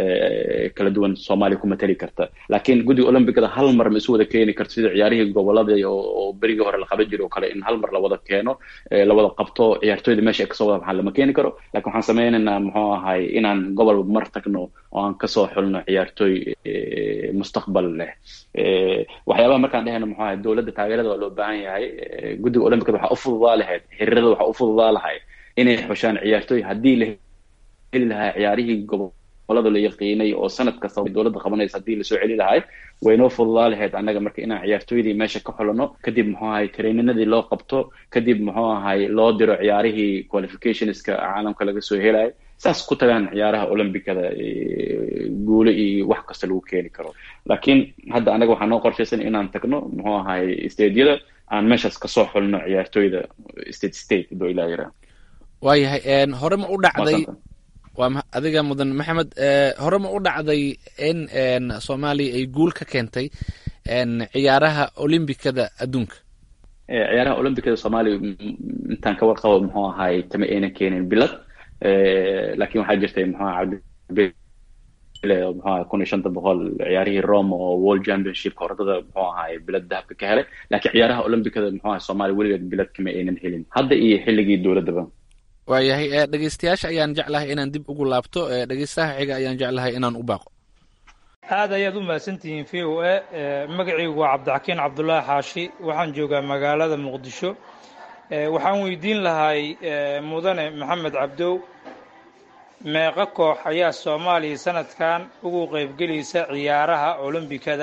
kala duwan soomaaliya ku matali karta laakiin guddiga olympicada hal mar ma isu wada keeni karto sida ciyaarihii gobolada oo berigii hore la qaban jiro oo kale in hal mar la wada keeno la wada qabto ciyaartooyda meesha ay kasoo wada baxaan lama keeni karo lakin waxaan sameynaynaa muxuu ahay inaan gobol mar tagno oo aan kasoo xulno ciyaartooy mustaqbal leh waxyaabaha markaan dhehayno muxuu ahay dowladda taageerada waa loo baahan yahay guddiga olympicada waxaa u fududaa lahayd xiriirada waxaa u fududaa lahay inay xushaan ciyaartooy haddii la heli lahaa ciyaarihii gobolada la yaqiinay oo sanad kasta dowladda qabanaysa haddii lasoo celi lahay waynoo fududaa lahayd annaga marka inaan ciyaartooydii meesha ka xulano kadib muxuu ahay traininadii loo qabto kadib muxuu ahay loo diro ciyaarihii qualificationska caalamka laga soo helayo saas ku tagaan ciyaaraha olympicada guule iyo wax kasta lagu keeni karo laakiin hadda annaga waxaa noo qorshaysan inaan tagno muxuu ahay stadyada aan meeshaas kasoo xulno ciyaartooyda state state haduu ilaa yaraa waayahay hore ma u dhacday waa adiga mudan maxamed hore ma u dhacday in soomaaliya ay guul ka keentay ciyaaraha olymbicada adduunka ciyaaraha olymbicada soomaaliya intaan ka warqabo muxuu ahay kama aynan keenin bilad laakiin waxaa jirtay muxuu cabdi muxuu ahay kun iyo shanta boqol ciyaarihii rome oo world championshipka orodada muxuu ahay bilad dahabka ka helay laakiin ciyaaraha olymbicada muxuu ahay soomaaliya weligeed bilad kama aynan helin hadda iyo xilligii dowladdaba waayahay dhegeystayaasha ayaan jeclahay inaan dib ugu laabto dhegeystaha xiga ayaan jeclahay inaan u baaqo aad ayaad u mahadsantihiin v o a magacaygu waa cabdixakiin cabdulaahi xaashi waxaan joogaa magaalada muqdisho waxaan weydiin lahay mudane maxamed cabdow meeqa koox ayaa soomaaliya sanadkan ugu qaybgelaysa ciyaaraha olombikada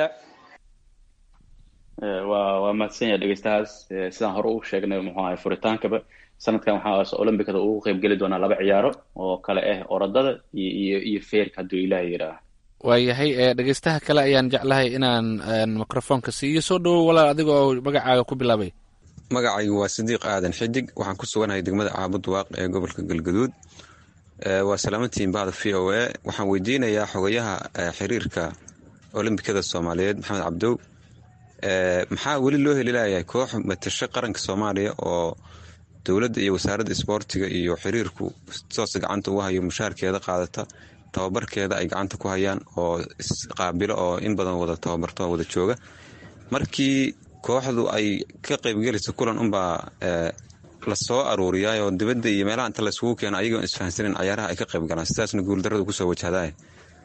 waa waa mahadsan yahay dhegeystahaas sidaan hore u sheegnay muxuu ahay furitaankaba sanadkan waxaa olymbicada ugu qayb geli doonaa laba ciyaaro oo kale ah orodada iyo iyo iyo feerka hadduu ilaaha yidhaah waayahay dhegeystaha kale ayaan jeclahay inaan microfoonka siiyo soo dhawow walaal adiga oo magacaaga ku bilaabay magacaygu waa sidiiq aadan xidig waxaan ku suganahay degmada caabud waaq ee gobolka galgaduud waa salaamantiin bahda v o a waxaan weydiinayaa xogayaha xiriirka olombikada soomaaliyeed maxamed cabdow maxaa weli loo heli layahay koox matasho qaranka soomaaliya oo dowladda iyo wasaaradda isboortiga iyo xiriirku toos gacanta ugu hayo mushaarkeeda qaadata tababarkeeda ay gacanta ku hayaan oo isqaabilo oo in badan wada tababarto oo wada jooga markii kooxdu ay ka qaybgelayso kulan unbaa lasoo aruuriyaa oo dibadda iyo meelaha inta laysugu keeno ayagoon isfahansanin cayaaraha ay ka qayb galaan sidaasna guuldarrada kusoo wajahdaa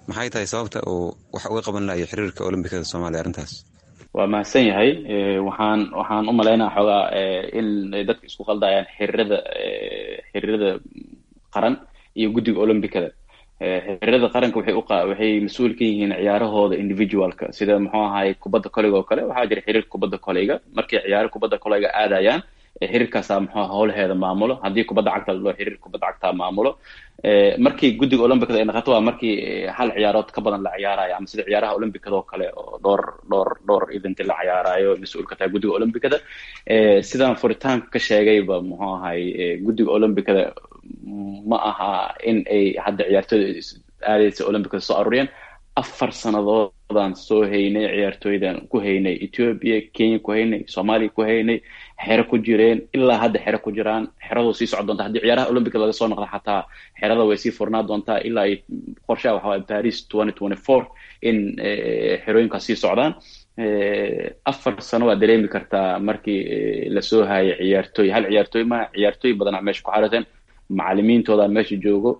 maxay tahay sababta uu wax uga qaban lahayo xiriirka olombikada soomaaliya arrintaas waa mahadsan yahay waxaan waxaan u malaynaa xoogaa in dadka isku qaldayaan xiriirada xiriirada qaran iyo guddiga olombikada xiriirada qaranka waxay u waxay mas-uul ka yihiin ciyaarahooda individualka sida muxuu ahay kubadda koleyga oo kale waxaa jira xiriir kubadda koleyga markay ciyaaro kubadda koleyga aadayaan xiriirkaasaa muxuu howlaheeda maamulo haddii kubadda cagta loo xiriir kubadda cagtaa maamulo markii guddiga olombicada ay naqato waa markii hal ciyaarood ka badan la ciyaarayo ama sida ciyaaraha olombicada oo kale oo dhowr dhowr dhowr eventi la ciyaarayo mas-uul ka tahay guddiga olombicada sidaan furitaanka ka sheegayba muxuu ahay guddiga olombicada ma aha in ay hadda ciyaartooyda aadaysa olombicada soo aruuriyeen afar sannadoodaan soo haynay ciyaartooydan ku haynay ethiopia kenya ku haynay soomaaliya ku haynay xero ku jireen ilaa hadda xero ku jiraan xeradu sii socon doonta haddii ciyaaraha olympica laga soo noqda xataa xerada way sii furnaa doontaa ilaa ay qorshaha waxa waye paris twenty twenty four in xerooyinkaas sii socdaan afar sano waa dareemi kartaa markii lasoo haayay ciyaartooy hal ciyaartooy ma ciyaartooy badanaa meesha ku xarateen macalimiintooda meesha joogo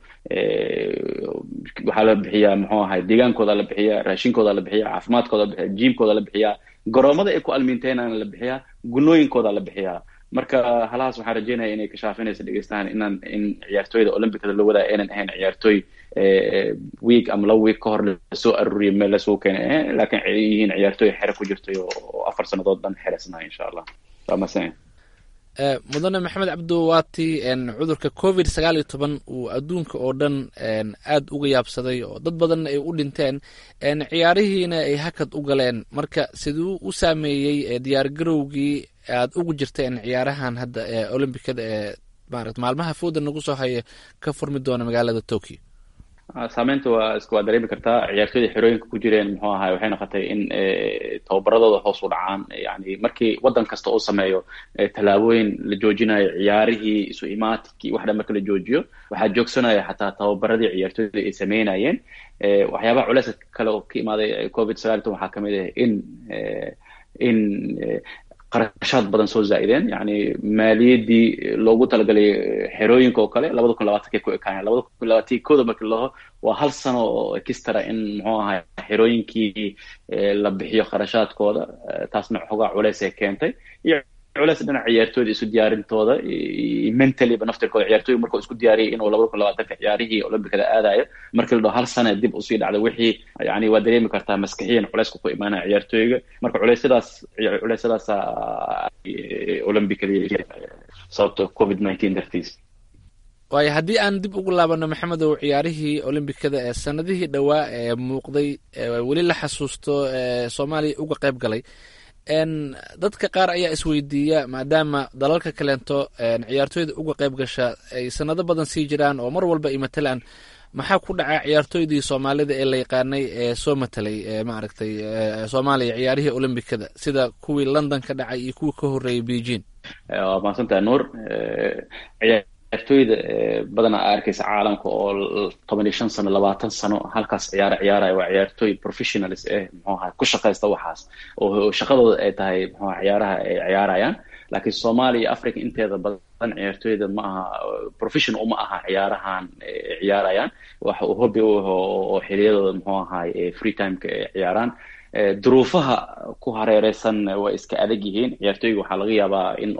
waxaa la bixiyaa muxuu ahay deegaankooda la bixiyaa raashinkooda la bixiyaa caafimaadkooda la bixiyaa jiimkooda la bixiyaa garoomada ay ku almiinteenana la bixiyaa gunooyinkooda la bixiyaa marka halahaas waxaan rajeynaya inay kashaafinaysa dhegeystahan inaan in ciyaartooyda olympicada la wadaa aynan ahayn ciyaartooy week ama laba week ka hor lasoo aruuriya meel lasoo keenay laakiin ay yihiin ciyaartooy xere ku jirtay oo afar sannadood dhan xeresnahay insha allah waa masan mudane maxamed cabdo waati cudurka covid sagaal iyo toban uu adduunka oo dhan aada uga yaabsaday oo dad badanna ay u dhinteen ciyaarihiina ay hakad u galeen marka siduu u saameeyey diyaargarowgii aad ugu jirteen ciyaarahan hadda ee olombicada ee marat maalmaha fooda nagu soo haya ka furmi doona magaalada tokyo saameynta waa iska waa dareemi kartaa ciyaartooyda xerooyinka ku jireen muxuu ahay waxay noqotay in tababaradooda hoos u dhacaan yani markii waddan kasta uu sameeyo tallaabooyin la joojinayo ciyaarihii isu imaatikii wax dhan marka la joojiyo waxaa joogsanaya xataa tababaradii ciyaartooyda ay sameynayeen waxyaabaha culeysa kale oo ka imaaday covid sagaal iyo toban waxaa kamid ah in in qarashaad badan soo zaa'ideen yani maaliyaddii loogu talagalay xerooyinka oo kale labada kun labaatanka ku ekaayeen labada kun labaatan kooda markii laho waa hal sano oo ekistara in muxuu ahay xerooyinkii la bixiyo kharashaadkooda taasna xogaa culeys ay keentay iyo culeys dhinaca ciyaartooyda isu diyaarintooda mentally-ba naftirkooda ciyaartooy markuu isku diyaariyay inuu labada kun labaatanka ciyaarihii olombicada aadayo markii la dhaho hal sana dib usii dhacda wixii yani waa dareemi kartaa maskixiyan culeyska ku imaanaya ciyaartooyga marka culeysyadaas culeysyadaasa olombicada sababta covid nineteen dartiis waayo haddii aan dib ugu laabano maxamedow ciyaarihii olombikada ee sanadihii dhowaa ee muuqday weli la xasuusto soomaaliya uga qayb galay dadka qaar ayaa isweydiiya maadaama dalalka kaleento ciyaartooyda uga qayb gasha ay sanado badan sii jiraan oo mar walba ay matalaan maxaa ku dhaca ciyaartooydii soomaalida ee la yaqaanay ee soo matelay maaragtay soomaaliya ciyaarihii olombikada sida kuwii london ka dhacay iyo kuwii ka horreeyay beijing waa mahadsantaha nuur ciyaartooyda badanaa a arkaysa caalamka oo toban iyo shan sano labaatan sano halkaas ciyaara ciyaaraya waa ciyaartooy professionals eh muxuu ahay ku shaqaysta waxaas oo shaqadooda ay tahay muxuu ciyaaraha ay ciyaarayaan laakiin soomaaliya iyo africa inteeda badan ciyaartooyda ma aha profession uma aha ciyaarahan ciyaarayaan waxa uu hobby u aho oo xiliyadooda muxuu ahay free timeka ay ciyaaraan duruufaha ku hareereysan way iska adag yihiin ciyaartooyga waxaa laga yaabaa in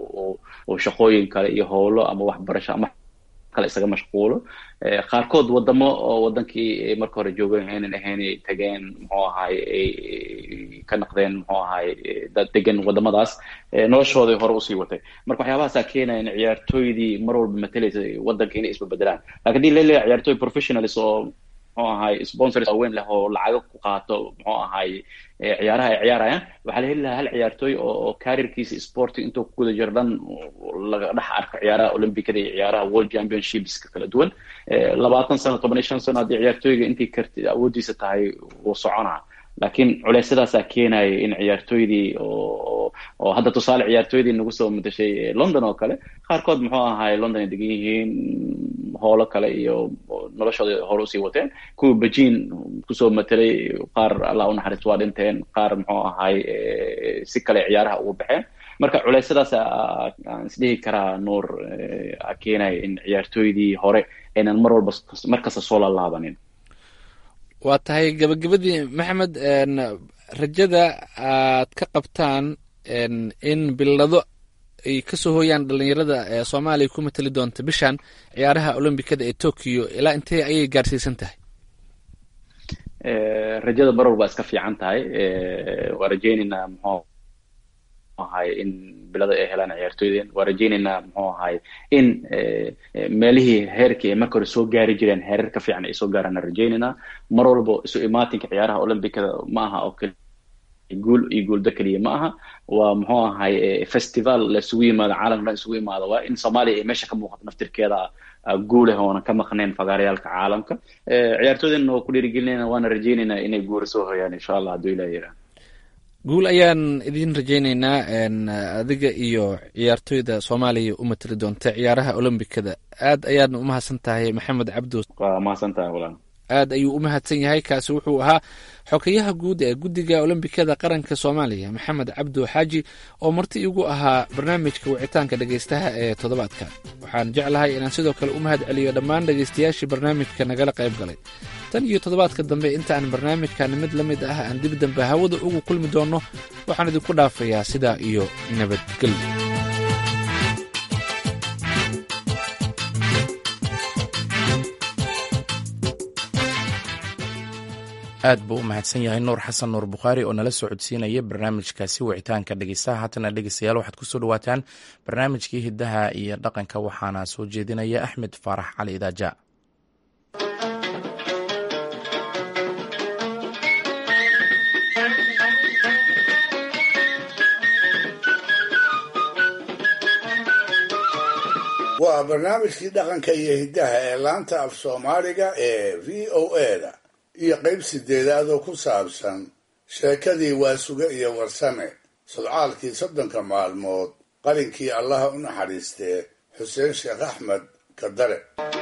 oo shaqooyin kale iyo howlo ama waxbarasho ama kale isaga mashquulo qaarkood wadamo oo wadankii marka hore joogeen aynan ahayn ay tageen muxuu ahay ay ka naqdeen muxuu ahay dad degan wadamadaas noloshooday hore usii watay marka waxyaabahaasaa keenaya in ciyaartooydii mar walba matalaysa wadanka inay isbabeddelaan lakin hadii laleeyahay ciyaartooy professionals oo muxuu ahay sponsors waaweyn leh oo lacago ku qaato muxuu ahay ciyaaraha ay ciyaarayaan waxaa la heli lahaa hal ciyaartooy oo careerkiisa sporting intuu ku guda jiro dhan laga dhex arko ciyaaraha olympicada iyo ciyaaraha world championshipska kala duwan labaatan sano toban iyo shan sano haddii ciyaartooyga intii karti awooddiisa tahay wuu soconaa laakiin culeysyadaasaa keenaya in ciyaartooydii oo oo hadda tusaale ciyaartooydii nagu soo madashay london oo kale qaarkood muxuu ahay london ay degan yihiin howlo kale iyo noloshooda hore usii wateen kuwa beijing kusoo matelay qaar allah u naxariisto waa dhinteen qaar muxuu ahay si kale ciyaaraha ugu baxeen marka culeysyadaas aan isdhihi karaa nuur keenaya in ciyaartooydii hore aynan mar walba mar kasta soo lalaabanin waa tahay gabagabadii maxamed rajada aad ka qabtaan in bilado ay kasoo hooyaan dhalinyarada ee soomaaliya ku matali doonta bishan ciyaaraha olombikada ee tokyo ilaa intee ayay gaarsiisan tahay rajada baror baa iska fiican tahay waa rajaynaynaa muxuu ahay in bilada ay helaan ciyaartooydeen waa rajaynaynaa muxuu ahay in meelihii heerkii ay marka hore soo gaari jireen heerar ka fiican ay soo gaaraan rajaynaynaa mar walba isu imaatinka ciyaaraha olombikada ma aha oo keli guul iyo guulda keliya ma aha waa muxuu ahay festival la isugu yimaado caalamka dhan isugu imaado waa in soomaaliya ay meesha ka muuqato naftirkeeda guuleh oonan ka maqnayn fagaaryaalka caalamka ciyaartooydeenna waa ku dhiirigelinayna waana rajaynaynaa inay guura soo hoyaan insha allah hadduu ilah yirah guul ayaan idin rajaynaynaa adiga iyo ciyaartooyda soomaaliya u matali doonta ciyaaraha olombikada aad ayaadna umahadsan tahay maxamed cabdo waa mahadsan tahay walaal aad ayuu u mahadsan yahay kaasi wuxuu ahaa xokeyaha guud ee guddiga olombikada qaranka soomaaliya maxamed cabdo xaaji oo marti igu ahaa barnaamijka wicitaanka dhegaystaha ee toddobaadka waxaan jeclahay inaan sidoo kale u mahad celiyo dhammaan dhegaystayaashii barnaamijka nagala qayb galay tan iyo toddobaadka dambe inta aan barnaamijkan mid la mid ah aan dib dambe hawada ugu kulmi doonno waxaan idinku dhaafayaa sidaa iyo nabadgelyo aad buu u mahadsan yahay nuur xasan nuur bukhaari oo nala soo codsiinaya barnaamijkaasi wicitaanka dhegeystaha haatana dhegeystayaal waxaad kusoo dhawaataan barnaamijkii hiddaha iyo dhaqanka waxaana soo jeedinaya axmed faarax cali idaaja waa barnaamijkii dhaqanka iyo hiddaha ee laanta af soomaaliga ee v o eda iyo qayb sideedaad oo ku saabsan sheekadii waasuge iyo warsame sodcaalkii soddonka maalmood qalinkii allaha u naxariistee xuseen sheekh axmed kadare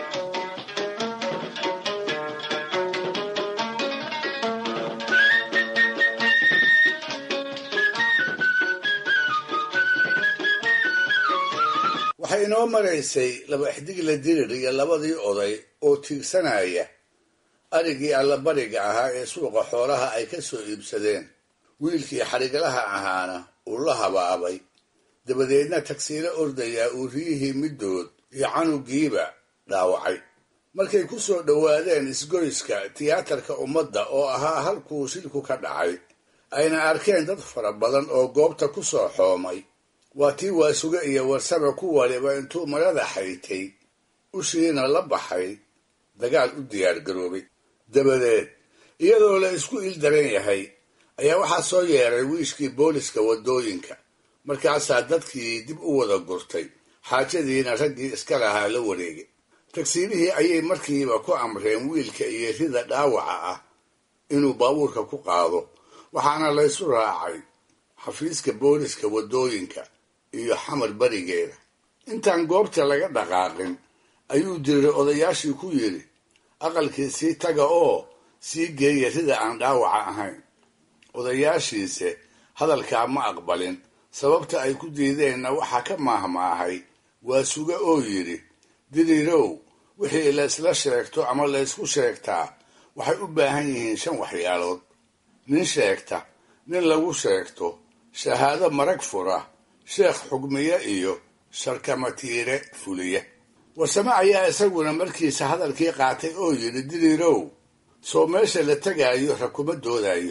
waxay inoo maraysay laba xdigla dirir iyo labadii oday oo tiigsanaya arigii allabariga ahaa ee suuqa xoolaha ay ka soo iibsadeen wiilkii xariglaha ahaana uu la habaabay dabadeedna tagsiilo ordayaa uu riyihii middood iyo canugiiba dhaawacay markay ku soo dhowaadeen isgoyska tiyaatarka ummadda oo ahaa halkuu shilku ka dhacay ayna arkeen dad fara badan oo goobta ku soo xoomay waa tii waasuge iyo warsame ku waliba intuu marada xaytay ushiina la baxay dagaal u diyaargaroobay dabadeed iyadoo la isku il daran yahay ayaa waxaa soo yeeray wiishkii booliska waddooyinka markaasaa dadkii dib u wada gurtay xaajadiina raggii iska lahaa la wareegay tagsiilihii ayay markiiba ku amreen wiilka iyo rida dhaawaca ah inuu baabuurka ku qaado waxaana laysu raacay xafiiska booliska waddooyinka iyo xamar berigeeda intaan goobta laga dhaqaaqin ayuu diray odayaashii ku yidhi aqalkii sii taga oo sii geeya rida aan dhaawaca ahayn odayaashiise hadalkaa ma aqbalin sababta ay ku diideenna waxaa ka maahmaahay waa suge oo yidhi diriirow wixii laysla sheegto ama laysku sheegtaa waxay u baahan yihiin shan waxyaalood nin sheegta nin lagu sheegto shahaado marag fura sheekh xugmiye iyo sharkamatiire fuliye warsame ayaa isaguna markiisa hadalkii qaatay oo yidhi diriirow sow meesha la tegaayo ra kuma doodayo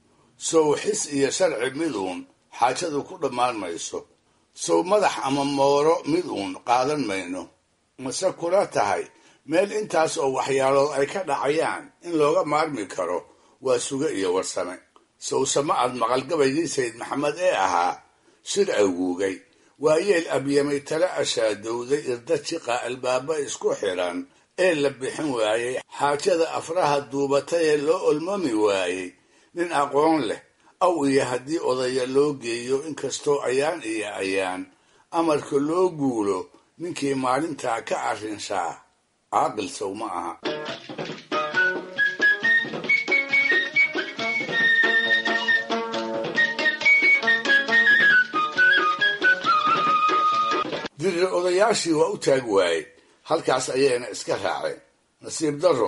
sow xis iyo sharci mid uun xaajadu ku dhammaan mayso sow madax ama mooro mid uun qaadan mayno mase kula tahay meel intaas oo waxyaalood ay ka dhacayaan in looga maarmi karo waa suge iyo warsame sowsama aad maqalgabaygii sayid maxamed ee ahaa shir awguugay waa yeel abyamay tala ashaadowday irda jiqa albaaba isku xidhan ee la bixin waayey xaajada afraha duubatay ee loo olmami waayey nin aqoon leh aw iyo haddii odaya loo geeyo inkastoo ayaan iyo ayaan amarka loo guulo ninkii maalintaa ka arrinshaa caaqil sow ma aha dirir odayaashii waa u taag waayey halkaas ayayna iska raaceen nasiib darro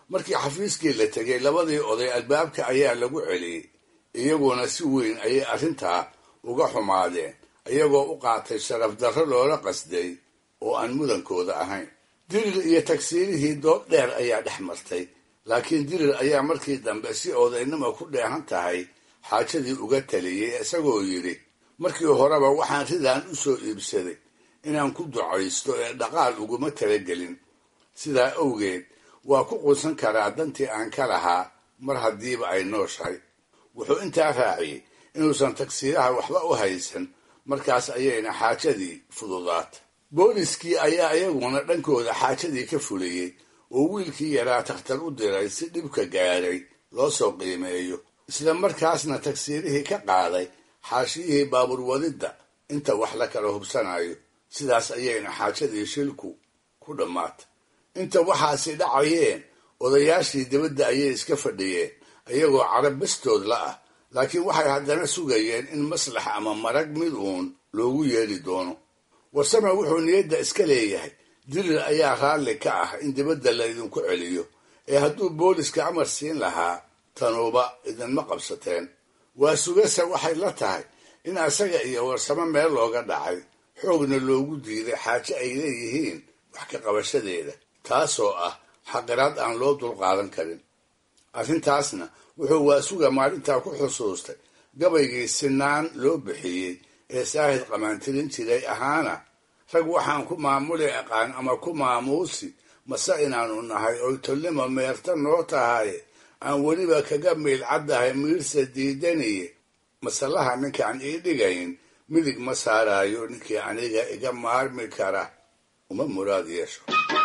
markii xafiiskii la tegay labadii oday albaabka ayaa lagu celiyey iyaguna si weyn ayay arrintaa uga xumaadeen iyagoo u qaatay sharaf darro loola qasday oo aan mudankooda ahayn dirir iyo tagsiirihii dood dheer ayaa dhex martay laakiin dirir ayaa markii dambe si odaynimo ku dheehan tahay xaajadii uga taliyey isagoo yidhi markii horeba waxaan ridaan u soo iibsaday inaan ku ducaysto ee dhaqaal uguma talagelin sidaa awgeed waa ku quusan karaa dantii aan ka lahaa mar haddiiba ay nooshahay wuxuu intaa raaciyey inuusan tagsiiraha waxba u haysan markaas ayayna xaajadii fududaatay booliskii ayaa iyaguna dhankooda xaajadii ka fuliyey oo wiilkii yaraa takhtar u diray si dhibka gaadhay loo soo qiimeeyo isla markaasna tagsiirihii ka qaaday xaashiyihii baabuur wadidda inta wax la kala hubsanayo sidaas ayayna xaajadii shilku ku dhammaatay inta waxaasi dhacayeen odayaashii dibadda ayay iska fadhiyeen iyagoo carab bastood la ah laakiin waxay haddana sugayeen in maslax ama marag mid uun loogu yeedhi doono warsame wuxuu niyadda iska leeyahay dirir ayaa raalli ka ah in dibadda laydinku celiyo ee hadduu booliska amar siin lahaa tanuuba idinma qabsateen waa sugase waxay la tahay in asaga iyo warsamo meel looga dhacay xoogna loogu diiday xaaje ay leeyihiin wax ka qabashadeeda taasoo ah xaqiraad aan loo dulqaadan karin arrintaasna wuxuu waasuga maalintaa ku xusuustay gabaygii sinaan loo bixiyey ee saahid qamaantirin jiray ahaana rag waxaan ku maamuli aqaan ama ku maamuusi mase inaanu nahay oy tolnimo meerta noo tahay aan weliba kaga miil caddahay miirsa diidaniye masalaha ninkaan ii dhigayn midig ma saaraayo ninkii aniga iga maarmi kara uma muraad yeesho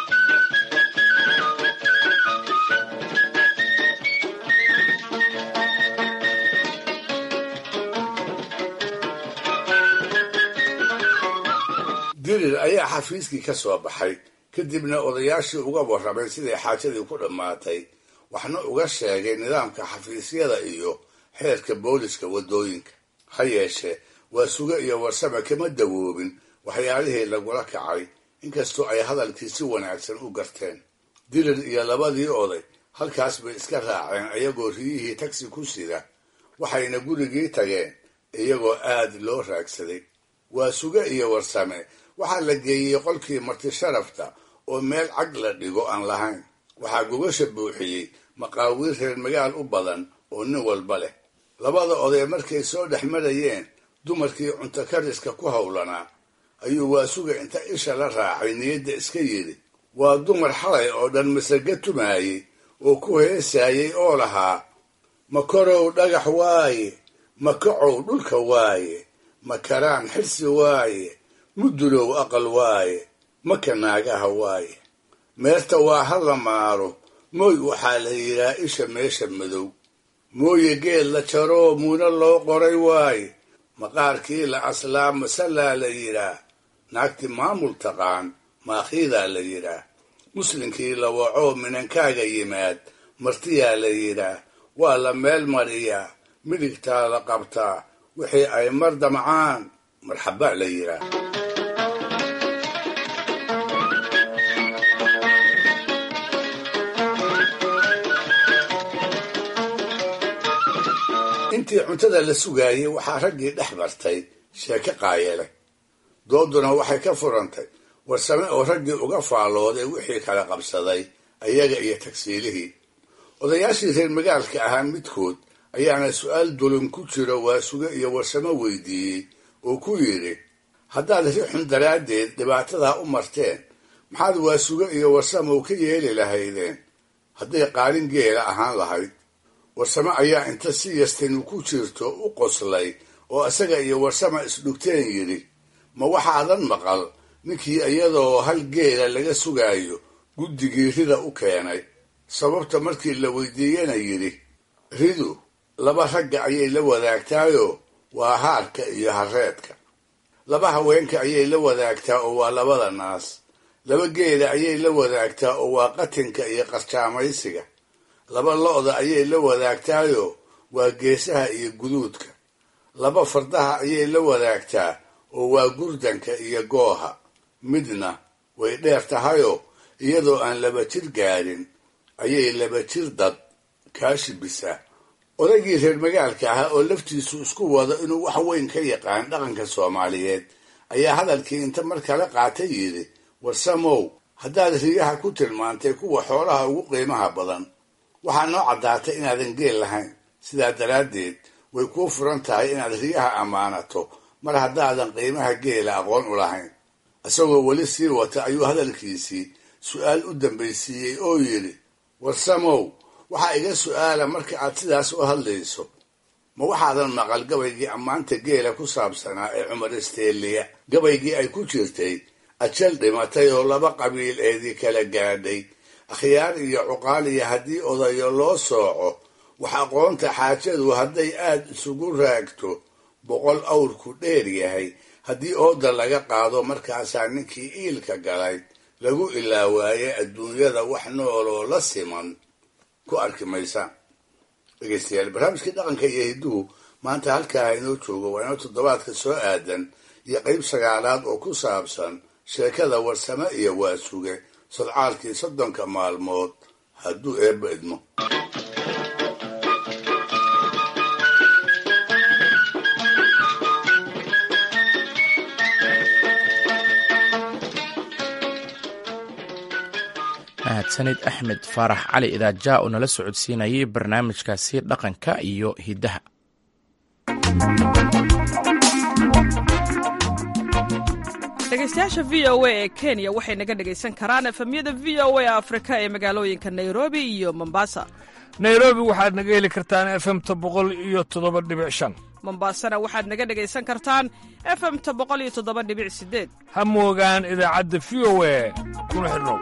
dirir ayaa xafiiskii ka soo baxay kadibna odayaashii uga warramay siday xaajadii ku dhammaatay waxna uga sheegay nidaamka xafiisyada iyo xeerka booliska waddooyinka ha yeeshee waa suge iyo warsame kama dawoobin waxyaalihii lagula kacay inkastoo ay hadalkii si wanaagsan u garteen dirir iyo labadii oday halkaas bay iska raaceen iyagoo riyihii tagsi ku sida waxayna gurigii tageen iyagoo aad loo raagsaday waa suge iyo warsame waxaa la geeyey qolkii marti sharafta oo meel cag la dhigo aan lahayn waxaa gogasha buuxiyey maqaawiir reer magaal u badan oo nin walba leh labada oday markay soo dhex marayeen dumarkii cunto kariska ku howlanaa ayuu waasuga inta isha la raacay niyadda iska yidhi waa dumar xalay oo dhan masaga tumaayey oo ku heesaayey oo lahaa ma korow dhagax waaye ma kacow dhulka waaye ma karaan xirsi waaye mudulow aqal waaye maka naagaha waaye meerta waa ha la maaro mooy waxaa la yidhaa isha meesha madow mooye geed la jaroo muuna loo qoray waaye maqaarkii la aslaa masalaa la yidhaa naagti maamul taqaan maakhiidaa la yidhaa muslinkii la wacoo minankaaga yimaad martiyaa la yidhaa waa la meel mariyaa midigtaa la qabtaa wixii ay mar damcaan marxabaa la yidhaa intii cuntada la sugaayey waxaa raggii dhex bartay sheeko qaayele dooduna waxay ka furantay warsame oo raggii uga faallooday wixii kala qabsaday ayaga iyo tagsiilihii odayaashii reer magaalka ahaa midkood ayaana su-aal dulin ku jiro waasuge iyo warsamo weydiiyey oo ku yidhi haddaad rixun daraaddeed dhibaatadaa u marteen maxaad waasuge iyo warsamow ka yeeli lahaydeen hadday qaalin geela ahaan lahayd warsame ayaa inta si yastinu ku jirto u qoslay oo isaga iyo warsama isdhugteen yidhi ma waxaadan maqal ninkii iyadoo hal geela laga sugaayo guddigii rida u keenay sababta markii la weydiiyena yidhi ridu laba ragga ayay la wadaagtaayoo waa haarka iyo hareedka laba haweenka ayay la wadaagtaa oo waa labada naas laba geela ayay la wadaagtaa oo waa qatinka iyo qarjaamaysiga laba lo-da ayay la wadaagtaayoo waa geesaha iyo guduudka laba fardaha ayay la wadaagtaa oo waa gurdanka iyo gooha midna way dheer tahayoo iyadoo aan laba jir gaadhin ayay laba jir dad kaashibisaa odaygii reer magaalka ahaa oo laftiisu isku wado inuu wax weyn ka yaqaan dhaqanka soomaaliyeed ayaa hadalkii inta mar kale qaatay yidhi warsamow haddaad riyaha ku tilmaantay kuwa xoolaha ugu qiimaha badan waxaa noo caddaatay inaadan geel lahayn sidaa daraaddeed way kuu furan tahay inaad riyaha ammaanato mar haddaadan qiimaha geela aqoon u lahayn isagoo weli sii wata ayuu hadalkiisii su-aal u dambaysiiyey oo yidhi warsamow waxaa iga su-aala marka aad sidaas u hadlayso ma waxaadan maqal gabaygii ammaanta geela ku saabsanaa ee cumar isteeliya gabaygii ay ku jirtay ajal dhimatay oo laba qabiil eedii kala gaadhay akhyaar iyo cuqaal iyo haddii odayo loo sooco wax aqoonta xaajadu hadday aad isugu raagto boqol awrku dheer yahay haddii ooda laga qaado markaasaa ninkii iilka galay lagu ilaawaaye adduunyada wax nooloo la siman ku arki maysa dhegeystayaal barnaamijkii dhaqanka iyo hidduhu maanta halkaa inoo joogo waa inoo toddobaadka soo aadan iyo qeyb sagaalaad oo ku saabsan sheekada warsame iyo waasuge sodcaalkii soddonka maalmood hadduu eebba idmo mahadsanid axmed faarax cali idaaja oo nala socodsiinayay barnaamijkaasi dhaqanka iyo hiddaha dhegeystayaasha v o a ee kenya waxay naga dhegaysan karaan efemyada v o a afrika ee magaalooyinka nairobi iyo mombasa nairobi waxaad naga heli kartaan efemta boqol iyo toddoba dhibic shan mombasana waxaad naga dhegaysan kartaan efemta boqol iyo toddoba dhibic sideed ha moogaan idaacadda v o a kuna xidhnow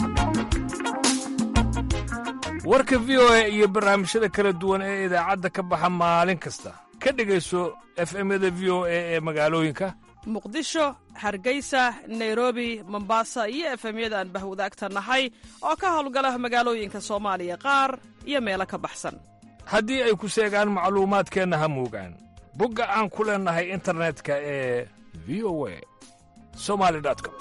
warka v o a iyo barnaamijyada kala duwan ee idaacadda ka baxa maalin kasta ka dhegayso efemyada v o a ee magaalooyinka muqdisho hargeysa nairobi mombasa iyo efemyada aan bahwadaagta nahay oo ka howlgala magaalooyinka soomaaliya qaar iyo meelo ka baxsan haddii ay ku seegaan macluumaadkeenna ha moogaan bogga aan ku leennahay internetka ee v o a somali com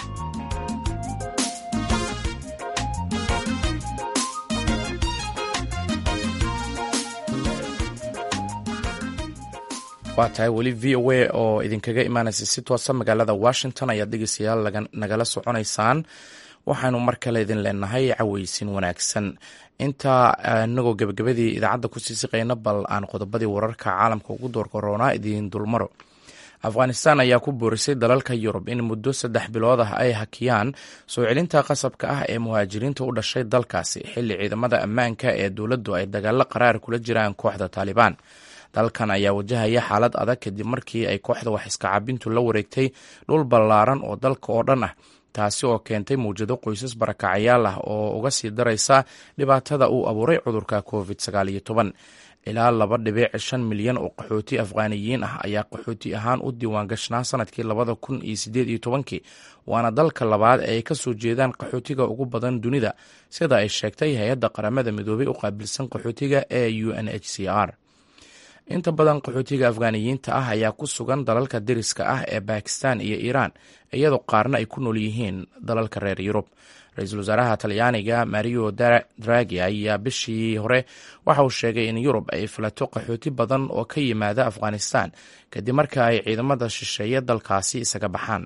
waa tahay weli v o a oo idinkaga imaanaysa si toosa magaalada washington ayaad dhegeystayaal nagala soconaysaan waxaanu mar kale idin leenahay caweysin wanaagsan intaa inagoo gebagabadii idaacadda kusii siqayna bal aan qodobadii wararka caalamka ugu door koroonaa idiin dulmaro afghanistan ayaa ku boorisay dalalka yurub in muddo saddex bilood ah ay hakiyaan soo celinta qasabka ah ee muhaajiriinta u dhashay dalkaasi xilli ciidamada ammaanka ee dowladdu ay dagaalo qaraar kula jiraan kooxda taalibaan dalkan ayaa wajahaya xaalad adag kadib markii ay kooxda wax iskacabintu la wareegtay dhul ballaaran oo dalka oo dhan ah taasi oo keentay mawjado qoysas barakacayaal ah oo uga sii daraysa dhibaatada uu abuuray cudurka covid sagaal iyo toban ilaa laba dhibic shan milyan oo qaxooti afghaaniyiin ah ayaa qaxooti ahaan u diiwaan gashnaa sanadkii labada kun iyo sideed iyo tobankii waana dalka labaad ee ay ka soo jeedaan qaxootiga ugu badan dunida sida ay sheegtay hay-adda qaramada midoobay u qaabilsan qaxootiga ee u n h c r inta badan qaxootiga afghaaniyiinta ah ayaa ku sugan dalalka deriska ah ee bakistan iyo iiraan iyadoo qaarna ay ku nool yihiin dalalka reer yurub ra-iisul wasaaraha talyaaniga mario dragi ayaa bishii hore waxa uu sheegay in yurub ay filato qaxooti badan oo ka yimaada afghanistan kadib marka ay ciidamada shisheeye dalkaasi isaga baxaan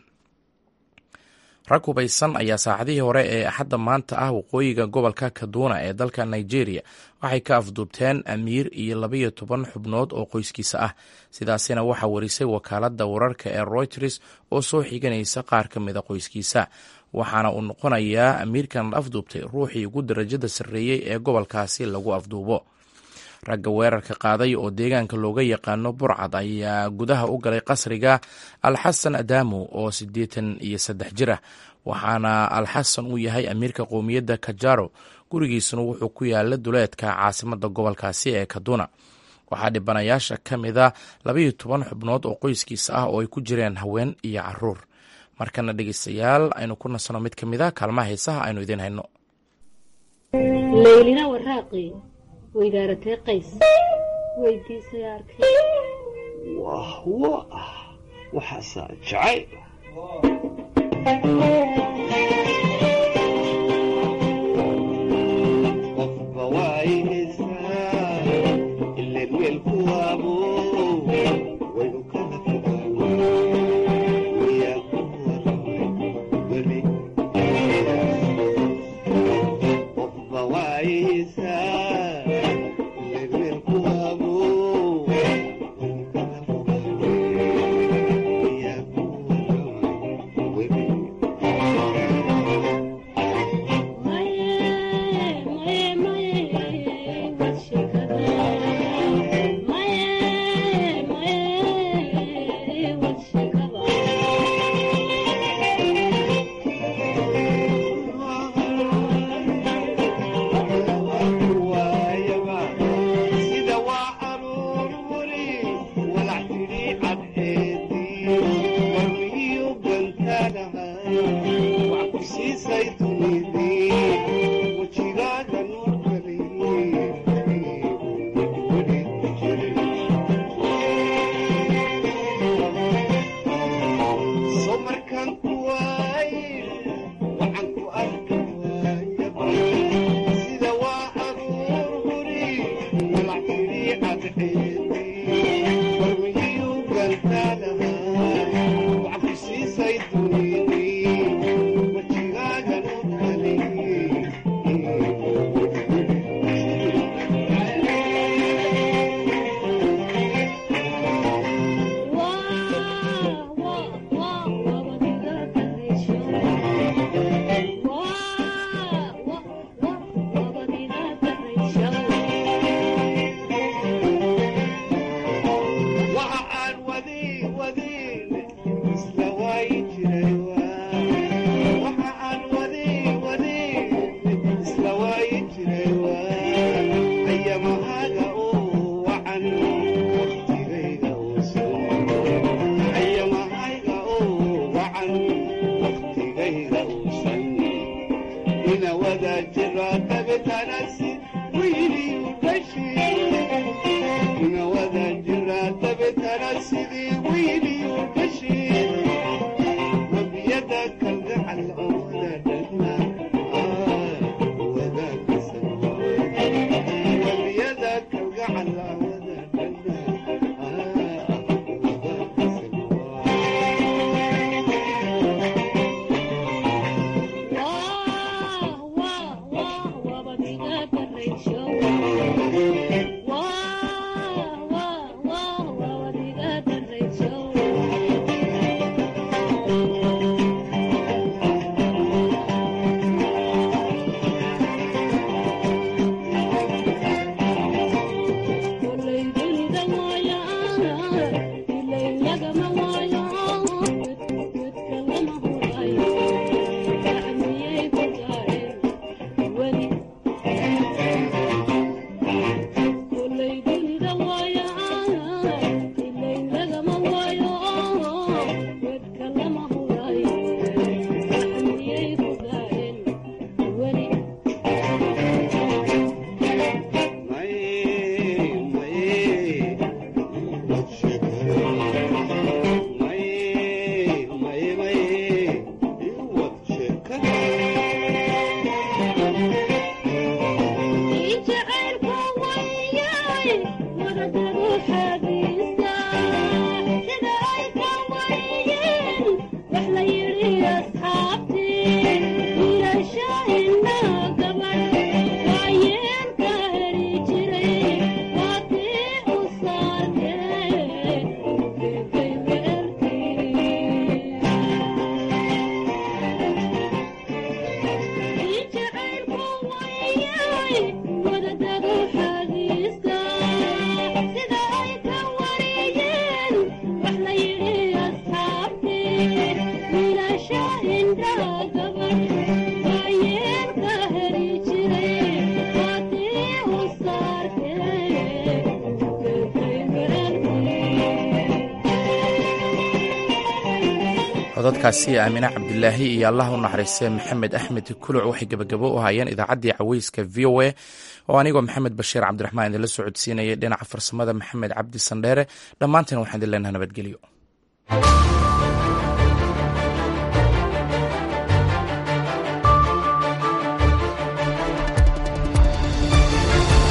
rag hubaysan ayaa saacadihii hore ee axadda maanta ah waqooyiga gobolka kaduna ee dalka nigeria waxay ka afduubteen amiir iyo labaiyo toban xubnood oo qoyskiisa ah sidaasina waxaa warisay wakaaladda wararka ee reuters oo soo xiganaysa qaar ka mida qoyskiisa waxaana uu noqonayaa amiirkan afduubtay ruuxii ugu darajada sarreeyey ee gobolkaasi lagu afduubo ragga weerarka qaaday oo deegaanka looga yaqaano burcad ayaa gudaha u galay qasriga alxasan adamu oo siddeetan iyo saddex jir ah waxaana alxasan uu yahay amiirka qowmiyadda kajaro gurigiisuna wuxuu ku yaala duleedka caasimada gobolkaasi ee kaduna waxaa dhibanayaasha ka mida labaiyo toban xubnood oo qoyskiisa ah oo ay ku jireen haween iyo caruur markana dhegeystayaal aynu ku nasano mid ka mida kaalmaha heesaha aynu idiin hayno laylina waraaqi weydaaratee qays weydiisay arkay wahwo ah waxaasaa jacayl qof codadkaasi aamine cabdilaahi iyo allah u naxariistay maxamed axmed kuluc waxay gebagabo u hayeen idaacaddii caweyska v o a oo anigoo maxamed bashiir cabdiraxmaan idinla socodsiinayay dhinaca farsamada maxamed cabdi sandheere dhammaanteen waxaan idin leenaha nabadgelyo